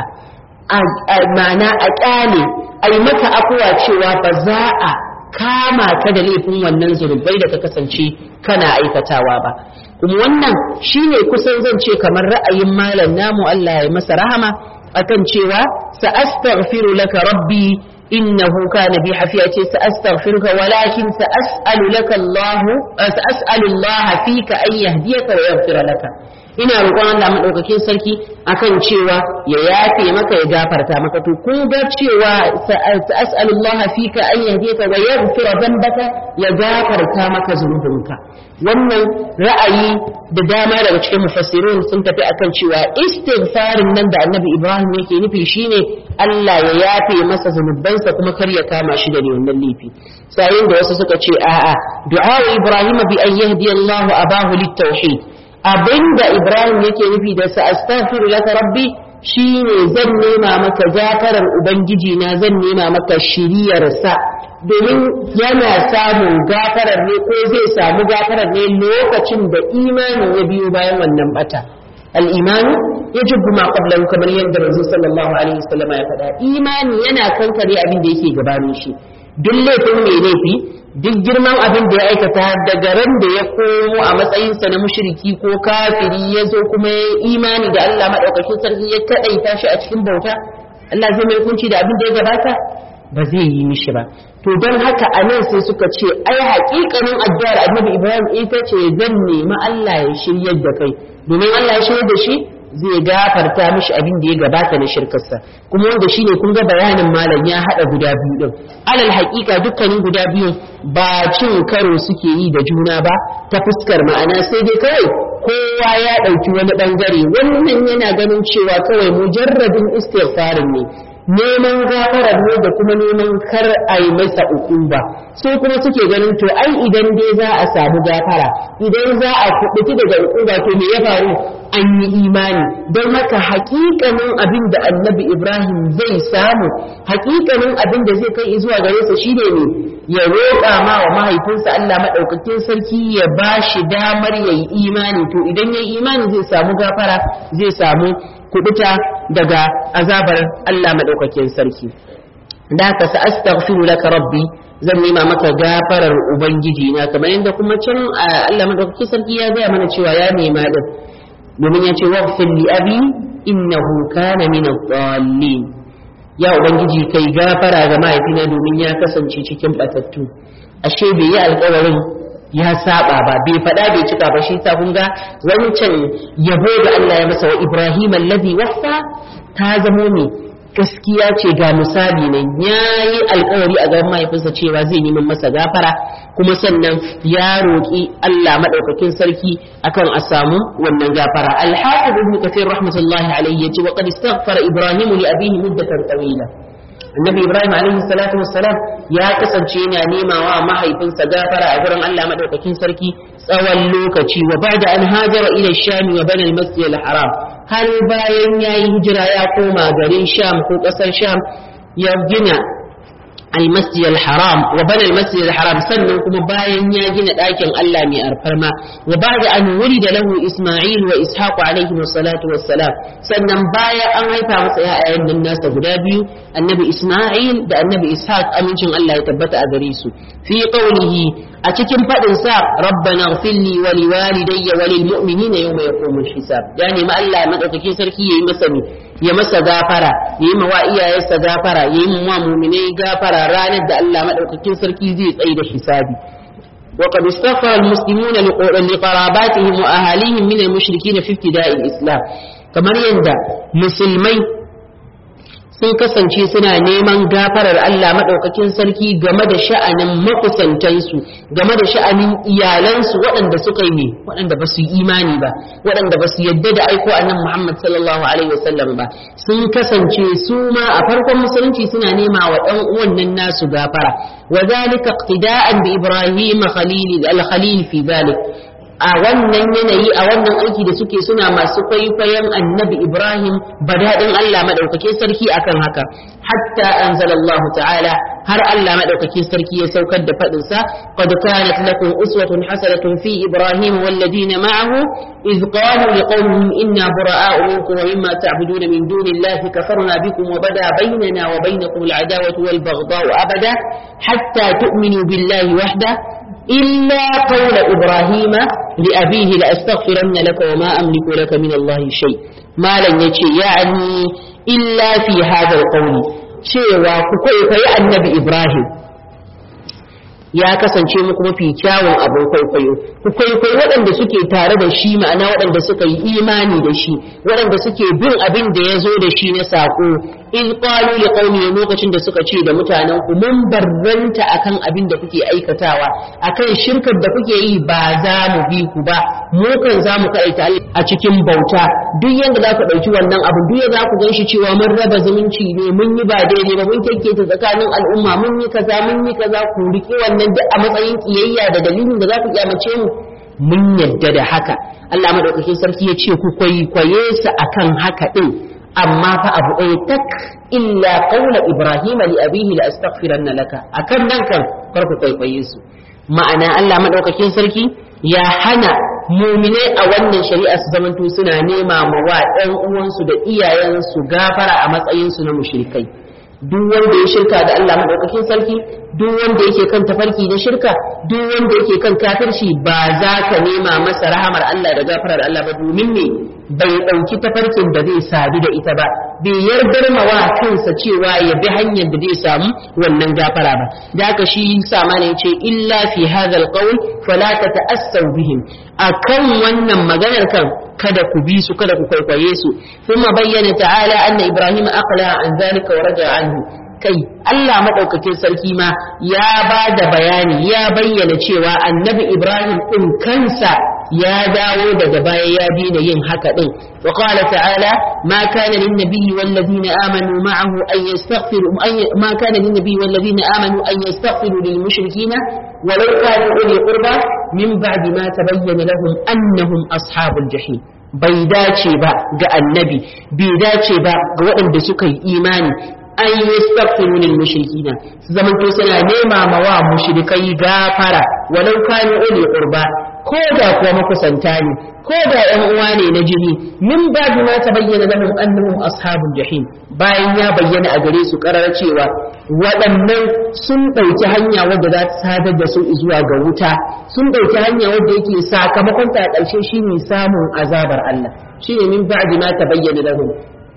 ma'ana a kyale a yi maka akuwa cewa ba za a kama ka da laifin wannan zunubai da ka kasance kana aikatawa ba kuma wannan shine kusan zan ce kamar ra'ayin malam namu Allah ya masa rahama akan cewa sa astaghfiru laka rabbi innahu kana bi hafiya ce sa astaghfiruka walakin sa as'alu laka Allah sa as'alu Allah fika an yahdiyaka wa yaghfira laka ina roƙon Allah madaukakin sarki akan cewa ya yafe maka ya gafarta maka to kun ga cewa as'alullah fika an yahdika wa yaghfira dhanbaka ya gafarta maka zunubinka wannan ra'ayi da dama daga cikin mufassirun sun tafi akan cewa istighfarin nan da Annabi Ibrahim yake nufi shine Allah ya yafe masa zunubansa kuma kar ya kama shi da wannan laifi sayin da wasu suka ce a'a du'a Ibrahim bi an yahdi Allah abahu lit-tauhid abinda Ibrahim yake nufi da sa astaghfiru laka rabbi shine zan nema maka gafarar ubangiji na zan nema maka shiriyar sa domin yana samun gafarar ne ko zai samu gafarar ne lokacin da imanin ya biyo bayan wannan bata al-imanu yajibu ma qablahu kamar yadda Rasul sallallahu alaihi wasallam ya faɗa imani yana kankare abin da yake gabanin shi duk laifin mai laifi duk girman abin da ya aikata daga ran da ya komo a matsayinsa na mushriki ko kafiri ya zo kuma ya imani da Allah maɗaukakin sarki ya kaɗaita shi a cikin bauta Allah zai mai kunci da abin da ya gabata ba zai yi mishi ba to don haka a nan sai suka ce ai haƙiƙanin addu'ar annabi Ibrahim ita ce zan nemi Allah ya shiryar da kai domin Allah ya shiryar da shi zai gafarta mishi abin da ya gabata na shirkarsa kuma wanda shine kun ga bayanin malam ya hada guda biyu din alal haƙiƙa dukkanin guda biyun ba cin karo suke yi da juna ba ta fuskar ma'ana sai dai kawai kowa ya ɗauki wani ɓangare wannan yana ganin cewa kawai mujarradin istighfarin ne neman gafarar ne da kuma neman kar a yi masa ukuba su kuma suke ganin to ai idan dai za a samu gafara idan za a kubuti daga ukuba to me ya faru an yi imani don haka hakikanin abin da annabi ibrahim zai samu hakikanin abin da zai kai zuwa gare sa shine ne ya roƙa ma wa mahaifinsa Allah maɗaukakin sarki ya ba shi damar ya yi imani to idan ya yi imani zai samu gafara zai samu kubuta daga azabar Allah maɗaukakin sarki da haka sa astaghfiru laka rabbi zan nema maka gafarar ubangiji na kamar yadda kuma can Allah maɗaukakin sarki ya gaya mana cewa ya nema din domin ya ce waghfir li abi innahu kana min ad-dallin ya ubangiji kai gafara ga mahaifina domin ya kasance cikin batattu ashe bai yi alkawarin ya saba ba bai faɗa bai cika ba shi ta kun ga wancan yabo da Allah ya masa wa Ibrahim allazi waffa ta zamo ne gaskiya ce ga misali nan yayi alkawari a gaban mahaifinsa cewa zai neman masa gafara kuma sannan ya roƙi Allah madaukakin sarki akan a samu wannan gafara al-hafiz ibn kathir rahmatullahi alayhi yace wa qad istaghfara ibrahim li abihi muddatan tawila annabi ibrahim alaihi salatu wassalam ya kasance yana nema wa mahaifinsa gafara a gurin Allah madaukakin sarki tsawon lokaci wa ba'da an hajara ila sham wa bana al-masjid al-haram har bayan yayi hijira ya koma garin sham ko kasar sham ya gina المسجد الحرام وبنى المسجد الحرام سنن كما باين يا جنا داكن الله مي ارفرما وبعد ان ولد له اسماعيل واسحاق عليهم الصلاه والسلام سنن بايا ان haifa masa ƴaƴan nan nasa guda biyu annabi isma'il da annabi ishaq amincin Allah ya tabbata a gare su fi qawlihi a cikin fadin sa rabbana ighfirli wa liwalidayya wa lil mu'minina yawma yaqumul hisab ya nemi Allah madaukakin sarki yayi masa ne ya masa gafara yayi ma wa iyayensa gafara yayi ma mu'minai gafara ranar da Allah madaukakin sarki zai tsaye da hisabi وقد استغفر المسلمون لقراباتهم وأهاليهم من المشركين في ابتداء الإسلام كما يندى مسلمين sun kasance suna neman gafarar Allah maɗaukakin sarki game da sha'anin makusantansu game da sha'anin iyalansu waɗanda suka yi waɗanda ba su yi imani ba waɗanda ba su yadda da aiko annan Muhammad sallallahu alaihi wasallam ba sun kasance su ma a farkon musulunci suna nema wa ɗan uwan nan nasu gafara wa zalika iqtida'an bi Ibrahim khalil al-khalil fi zalik a wannan yanayi a wannan aiki da suke suna masu kwaikwayon annabi Ibrahim badadin Allah madaukakin sarki akan haka hatta anzalallahu ta'ala har Allah madaukakin sarki ya saukar da fadin sa qad kanat lakum uswatun hasanatun fi Ibrahim wal ladina ma'ahu iz qalu liqawmihim inna bura'a'u minkum wa mimma ta'buduna min dunillahi kafarna bikum wa bada baynana wa baynakum al'adawatu wal baghdha'u abada hatta tu'minu billahi wahda إلا قول إبراهيم لأبيه لأستغفرن لك وما أملك لك من الله شيء ما لن يتشي يعني إلا في هذا القول شيء وكوكوي النبي إبراهيم ya kasance muku mafi kyawun abin kwaikwayo ku kwaikwayi waɗanda suke tare da shi ma'ana waɗanda suka yi imani da shi waɗanda suke bin abin da ya zo da shi na saƙo in qalu li qaumi lokacin da suka ce da mutanen ku mun barranta akan abin da kuke aikatawa akan shirkar da kuke yi ba za mu bi ku ba mu kan za mu kaita a cikin bauta duk yanda za ku ɗauki wannan abu duk yanda za ku ganshi cewa mun raba zumunci ne mun yi ba daidai ba mun kekketa tsakanin al'umma mun yi kaza mun yi kaza ku riƙe wannan duk a matsayin kiyayya da dalilin da za ku kyamace mu mun yadda da haka Allah madaukakin sarki ya ce ku kwaikwaye su akan haka din amma fa abu ɗaya tak illa qaula ibrahima li abihi la astaghfiranna laka akan nan kan farko kwaikwaye su ma'ana Allah madaukakin sarki ya hana muminai a wannan shari'a su zamanto suna nema ma wa ɗan uwansu da iyayensu gafara a matsayin su na mushrikai duk wanda ya shirka da Allah madaukakin sarki duk wanda yake kan tafarki na shirka duk wanda yake kan kafirci ba za ka nema masa rahamar Allah da gafarar Allah ba domin me bai ɗauki tafarkin da zai sadu da ita ba bai yardar wa kansa cewa ya bi hanyar da zai samu wannan gafara ba da haka shi sama ne ce illa fi hadha alqawl fala tata'assaw bihim akan wannan maganar kan kada ku bi su kada ku kwaikwaye su kuma bayyana ta'ala anna ibrahim aqla an zalika wa raja anhu kai Allah madaukakin sarki ma ya ba da bayani ya bayyana cewa annabi ibrahim din kansa ya dawo daga baya ya daina yin haka din wa qala ta'ala ma kana lin nabiyyi wal ladina amanu ma'ahu an yastaghfiru ma kana lin nabiyyi wal ladina amanu an yastaghfiru lil mushrikina ولو كانوا أولي قربى من بعد ما تبين لهم أنهم أصحاب الجحيم bai dace ba ga annabi bai dace ba ga waɗanda suka yi imani an yi yastaghfiru lil mushrikina su zamanto suna nema ma wa mushrikai gafara walau kanu uli qurba ko da kuwa makusanta ne ko da ƴan uwa ne na jini min babu ma tabayyana lahum annahum ashabul jahim bayan ya bayyana a gare su karar cewa waɗannan sun ɗauki hanya wadda za ta sadar da su zuwa ga wuta sun ɗauki hanya wadda yake sakamakon ta a ƙarshe shine samun azabar Allah shine min ba'di ma tabayyana lahum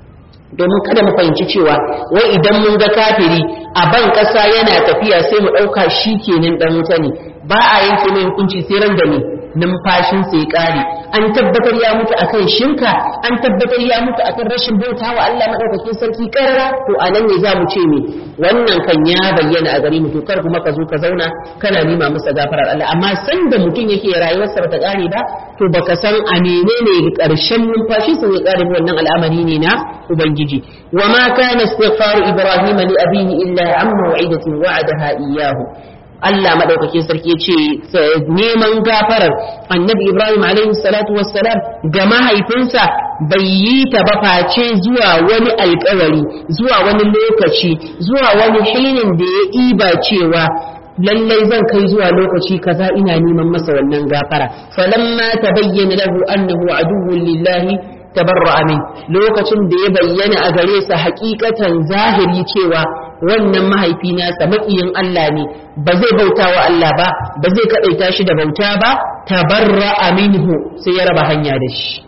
domin kada mu fahimci cewa wai idan mun ga kafiri a ban ƙasa yana tafiya sai mu ɗauka shi kenan ɗan wuta ne ba a yanke mai hukunci sai ran da ne numfashin sai ƙare an tabbatar ya mutu akan shinka an tabbatar ya mutu akan rashin bauta wa Allah madaukakin sarki karara to a nan ne za mu ce me wannan kan ya bayyana a gare mu to kar kuma ka zo ka zauna kana nima masa gafarar Allah amma san da mutum yake rayuwarsa bata ƙare ba to baka san a menene ƙarshen numfashi sai ya ƙare wannan al'amari ne na ubangiji wa ma kana istighfaru ibrahim li abihi illa an maw'idatin wa'adaha iyyahu Allah maɗaukakin sarki ce neman gafarar annabi Ibrahim alaihi salatu wassalam ga mahaifinsa bai yi ta ba face zuwa wani alkawari zuwa wani lokaci zuwa wani hinin da ya iba cewa lallai zan kai zuwa lokaci kaza ina neman masa wannan gafara falamma tabayyana lahu annahu aduwwun lillahi tabarra'a min lokacin da ya bayyana a gare sa hakikatan zahiri cewa wannan mahaifi nasa maƙiyin Allah ne ba zai bauta wa Allah ba ba zai kaɗaita shi da bauta ba tabarra'a minhu sai ya raba hanya da shi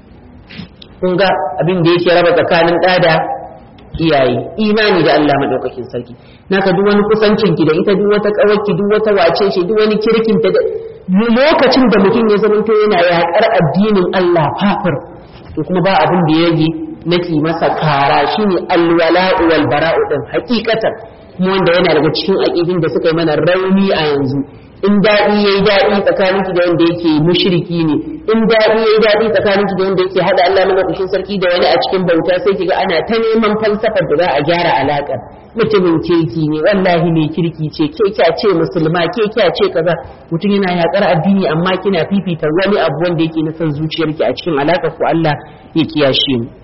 kun ga abin da yake raba tsakanin ɗa da iyaye imani da Allah madaukakin sarki naka duk wani kusancin ki da ita duk wata kawarki duk wata wace shi duk wani kirkin ta lokacin da mutum ya zama to yana yaƙar addinin Allah fafir to kuma ba abin da ya yi nake masa kara shine alwala'u wal bara'u din hakikatan kuma wanda yana daga cikin aqidin da suka yi mana rauni a yanzu in daɗi yayi daɗi tsakaninki da wanda yake mushriki ne in daɗi yayi daɗi tsakaninki da wanda yake hada Allah madaukakin sarki da wani a cikin bauta sai kiga ana ta neman falsafar da za a gyara alaƙar mutumin kirki ne wallahi mai kirki ce ke kya ce musulma ke kya ce kaza mutum yana yakar addini amma kina fifita wani abu wanda yake na son zuciyarki a cikin alaƙar ku Allah ya kiyashe mu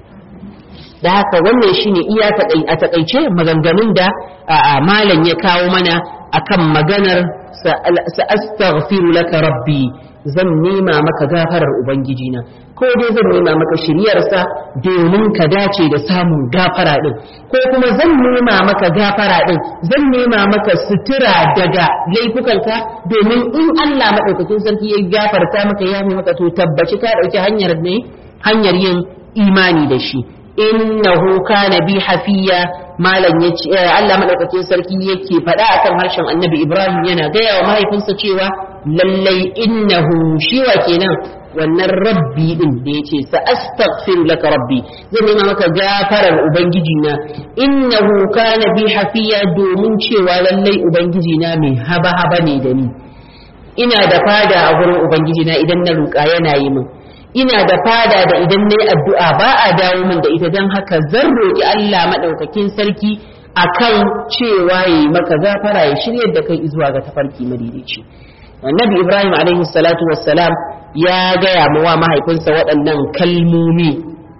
da haka wannan shine iya a takaice maganganun da malam ya kawo mana akan maganar sa'astaghfiru laka rabbi zan nema maka gafarar ubangiji na ko dai zan nema maka shiryarsa domin ka dace da samun gafara din ko kuma zan nema maka gafara din zan nema maka sutura daga laifukanka domin in Allah madaukakin sarki ya gafarta maka ya maka to tabbaci ka dauki hanyar ne hanyar yin imani da shi innahu kana bi hafiya malam yace Allah madaukakin sarki yake faɗa akan harshen Annabi Ibrahim yana gaya wa mahaifinsa cewa lallai innahu shi wa kenan wannan rabbi din da yace sa astaghfiru laka rabbi zan nema maka gafarar ubangiji na innahu kana bi hafiya domin cewa lallai ubangiji na mai haba haba ne da ni ina da fada a gurin ubangiji na idan na ruka yana yi min ina da fada da idan na yi addu'a ba a dawo min da ita don haka zan roƙi Allah maɗaukakin sarki a kan cewa ya yi maka gafara ya shirya da kai zuwa ga tafarki madaidaici annabi ibrahim alaihi salatu wassalam ya gaya wa mahaifinsa waɗannan kalmomi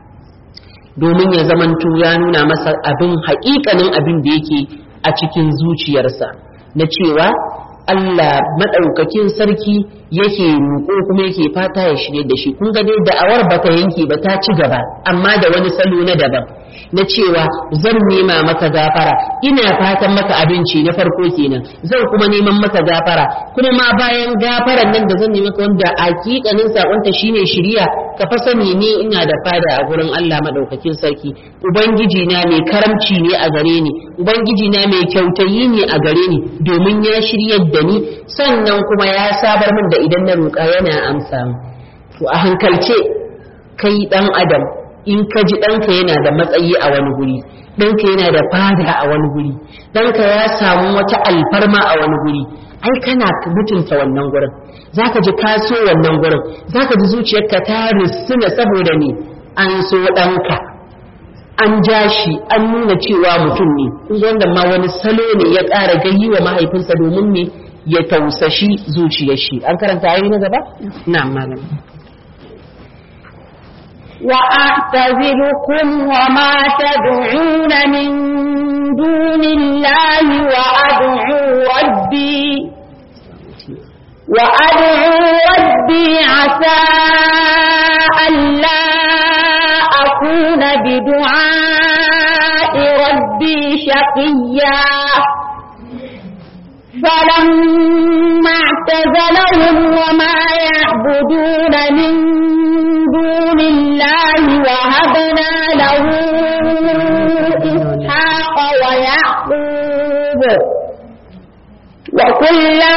domin ya zamanto ya nuna masa abin haƙiƙanin abin da yake a cikin zuciyarsa na cewa Allah maɗaukakin sarki yake roƙo kuma yake fata ya shirye da shi kun ga dai da'awar ba ta yanke ba ta ci gaba amma da wani salo na daban na cewa zan nema maka gafara ina fatan maka abinci na farko kenan zan kuma neman maka gafara kuma ma bayan gafaran nan da zan nemi maka wanda hakikanin sakonta shine shiriya ka fa sani ne ina da fada a gurin Allah madaukakin sarki ubangiji na mai karamci ne a gare ni ubangiji na mai kyautayi ne a gare ni domin ya shiryar da ni sannan kuma ya sabar min da idan na roƙa yana amsa to a hankalce kai dan adam in ka ji ɗanka yana da matsayi a wani guri ɗanka yana da fada a wani guri ɗanka ya samu wata alfarma a wani guri ai kana mutunta wannan gurin zaka ji ka so wannan gurin zaka ji zuciyarka ta risina saboda ne an so ɗanka an ja shi an nuna cewa mutum ne wanda ma wani salo ne ya ƙara gayi wa mahaifinsa domin ne ya tausashi zuciyar shi an karanta ayoyi na gaba na malam وأعتزلكم وما تدعون من دون الله وأدعو ربي وأدعو ربي عسى ألا أكون بدعاء ربي شقيا فلما اعتزلهم وما يعبدون من دون الله وهبنا له إسحاق ويعقوب وكلا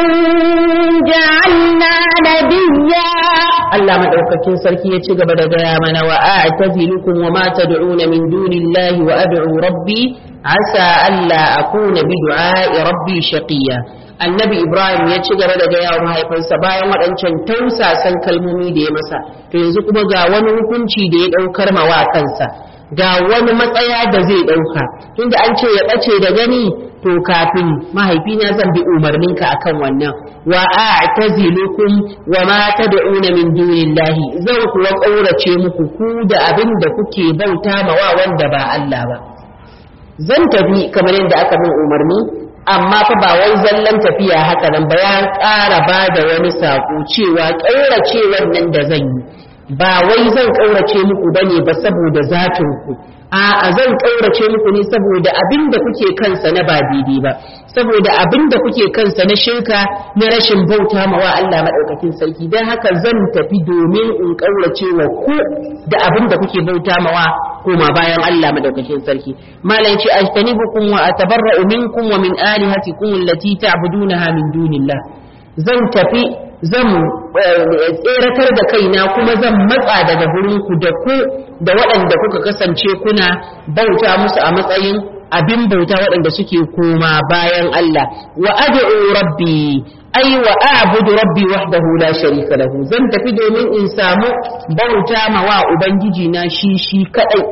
جعلنا نبيا Allah madaukakin sarki ya ci gaba da gaya mana wa a'tazilukum wa ma tad'una min dunillahi wa ad'u rabbi asa alla akuna bi du'a'i rabbi shaqiya annabi ibrahim ya ci gaba da gaya wa mahaifinsa bayan waɗancan tausasan kalmomi da ya masa to yanzu kuma ga wani hukunci da ya ɗaukar mawa kansa ga wani matsaya da zai ɗauka tunda an ce ya ɓace da gani to kafin mahaifina zan bi umarninka akan wannan wa a'tazilukum wa ma tad'una min dunillahi zan kuwa ƙaurace muku ku da abin da kuke bauta mawa wanda ba Allah ba zan tafi kamar yadda aka min umarni amma fa ba wai zallan tafiya haka nan ba ya ƙara ba da wani saƙo cewa ƙaurace wannan da zan yi ba wai zan ƙaurace muku bane ba saboda zatin ku a'a zan ƙaurace muku ne saboda abin da kuke kansa na ba daidai ba saboda abin da kuke kansa na shirka na rashin bauta ma wa Allah madaukakin sarki dan haka zan tafi domin in ƙaurace wa ku da abin da kuke bauta ma wa koma bayan Allah madaukakin sarki malam ce ajtanibukum wa atabarra'u minkum wa min alihatikum allati ta'budunaha min dunillah zan tafi zan tseratar da kaina kuma zan matsa daga ku da ku da waɗanda kuka kasance kuna bauta musu a matsayin abin bauta waɗanda suke koma bayan Allah wa ad'u rabbi ai wa a'budu rabbi wahdahu la sharika lahu zan tafi domin in samu bauta ma wa ubangiji na shi shi kadai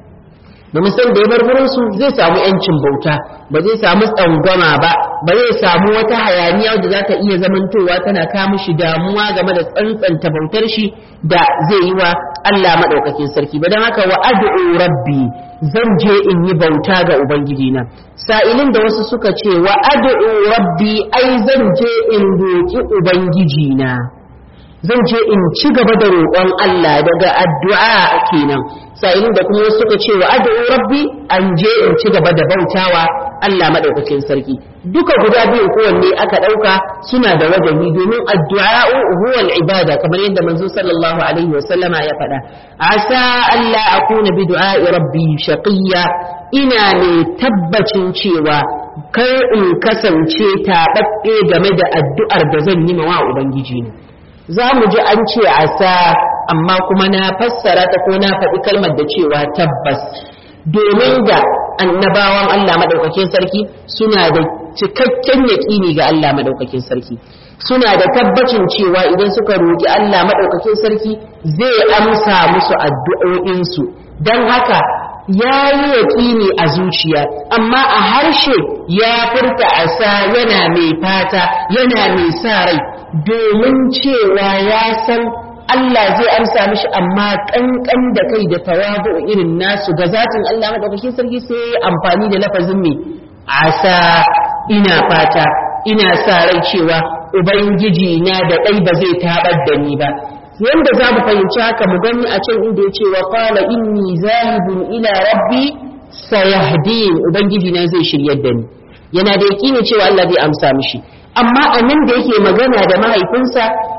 domin san da ya bar gurin su zai samu yancin bauta ba zai samu tsangwama ba ba zai samu wata hayaniya da za ta iya zamantowa tana kawo shi damuwa game da tsantsanta bautar shi da zai yi wa Allah madaukakin sarki ba don haka wa ad'u rabbi zan je in yi bauta ga ubangiji na sa'ilin da wasu suka ce wa ad'u rabbi ai zan je in roki ubangiji na zan je in ci gaba da roƙon Allah daga addu'a kenan sa'ilin da kuma suka ce wa ad'u rabbi an je in ci gaba da bautawa Allah madaukakin sarki duka guda biyu kowanne aka ɗauka suna da wajahi domin addu'a huwa al-ibada kamar yadda manzo sallallahu alaihi wa sallama ya faɗa asa Allah akuna bi du'a'i rabbi shaqiyya ina ne tabbacin cewa kar in kasance taɓaɓɓe game da addu'ar da zan yi wa ubangiji ne za mu ji an ce asa amma kuma na fassara ta ko na faɗi kalmar da cewa tabbas domin ga annabawan Allah maɗaukakin sarki suna da cikakken yaƙini ga Allah maɗaukakin sarki suna da tabbacin cewa idan suka roƙi Allah maɗaukakin sarki zai amsa musu addu'o'insu don haka ya yi yaƙini a zuciya amma a harshe ya furta asa yana mai fata yana mai sa rai domin cewa ya san Allah zai amsa mishi amma kankan da kai da tawabu irin nasu ga zatin Allah madaukakin sarki sai amfani da lafazin mai asa ina fata ina sa rai cewa ubangiji na da ɗai ba zai tabar da ni ba yanda za mu fahimci haka mu gani a can inda ya ce wa qala inni zahibun ila rabbi sayahdin ubangiji na zai shiryar da ni yana da yakini cewa Allah zai amsa mishi amma a nan da yake magana da mahaifinsa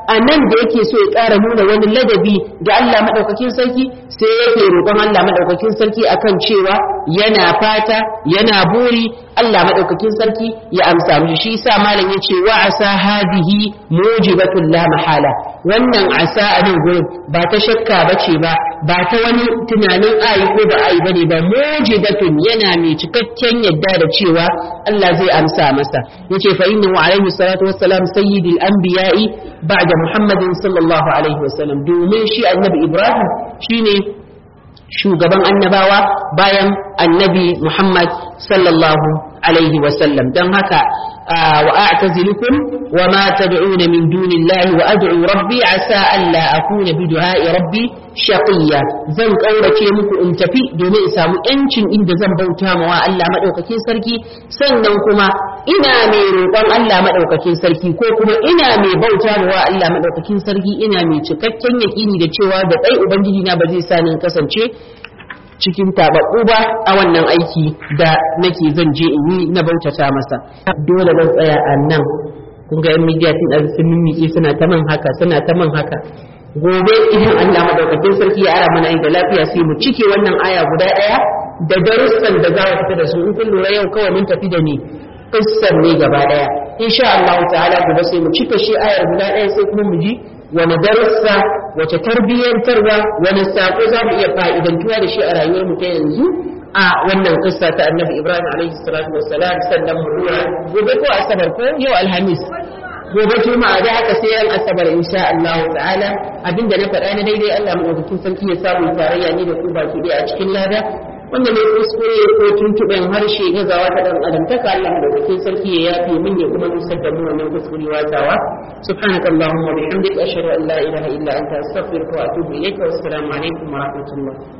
a nan da yake so ya ƙara nuna wani ladabi ga Allah maɗaukakin sarki sai yake roƙon Allah maɗaukakin sarki akan cewa yana fata yana buri Allah maɗaukakin sarki ya amsa mishi shi sa malam ya ce wa asa hadihi mujibatul la mahala wannan asa a nan gurin ba ta shakka bace ba ba ta wani tunanin ayi ko ba ayi bane ba mujibatun yana mai cikakken yadda da cewa Allah zai amsa masa yace fa innahu alaihi salatu wassalam sayyidul anbiya'i ba'da muhammadin sallallahu alaihi wasallam domin shi annabi ibrahim shine shugaban annabawa bayan annabi muhammad sallallahu alaihi wasallam don haka wa a'tazilukum wa ma tad'una min dunillahi wa ad'u rabbi asa alla akuna bi du'a'i rabbi shaqiya zan kaurace muku in tafi domin in samu yancin inda zan bauta ma wa Allah madaukakin sarki sannan kuma ina mai roƙon Allah madaukakin sarki ko kuma ina mai bauta ma wa Allah madaukakin sarki ina mai cikakken yaƙini da cewa da dai ubangiji na ba zai sa ni kasance cikin tababbu ba a wannan aiki da nake zan je in yi na bautata masa dole zan tsaya a nan kun ga yan midiya tun ɗan sun mimmiƙe suna ta man haka suna ta man haka gobe idan Allah madaukakin sarki ya ara mana da lafiya sai mu cike wannan aya guda ɗaya da darussan da za mu fita da su in kun lura yau kawai mun tafi da ni kissar ne gaba ɗaya insha Allah ta'ala gobe sai mu cika shi ayar guda ɗaya sai kuma mu ji wani darussa wace tarbiyyantarwa wani sako za mu iya fa'idantuwa da shi a rayuwar mu ta yanzu a wannan kissa ta annabi ibrahim alaihi salatu wassalam sannan mu dora gobe ko asabar ko yau alhamis gobe juma'a da haka sai yan asabar insha Allah ta'ala abinda na faɗa na daidai Allah madaukakin sarki ya samu tarayya ni da ku baki ɗaya a cikin lada wanda ne kuskure ko tuntuɓen harshe gazawa ta ɗan adam ta Allah madaukakin sarki ya yafe min ya kuma nusar da mu wannan kuskure watawa subhanaka allahumma wa bihamdika ashhadu an la ilaha illa anta astaghfiruka wa atubu ilayka wa assalamu alaikum wa rahmatullah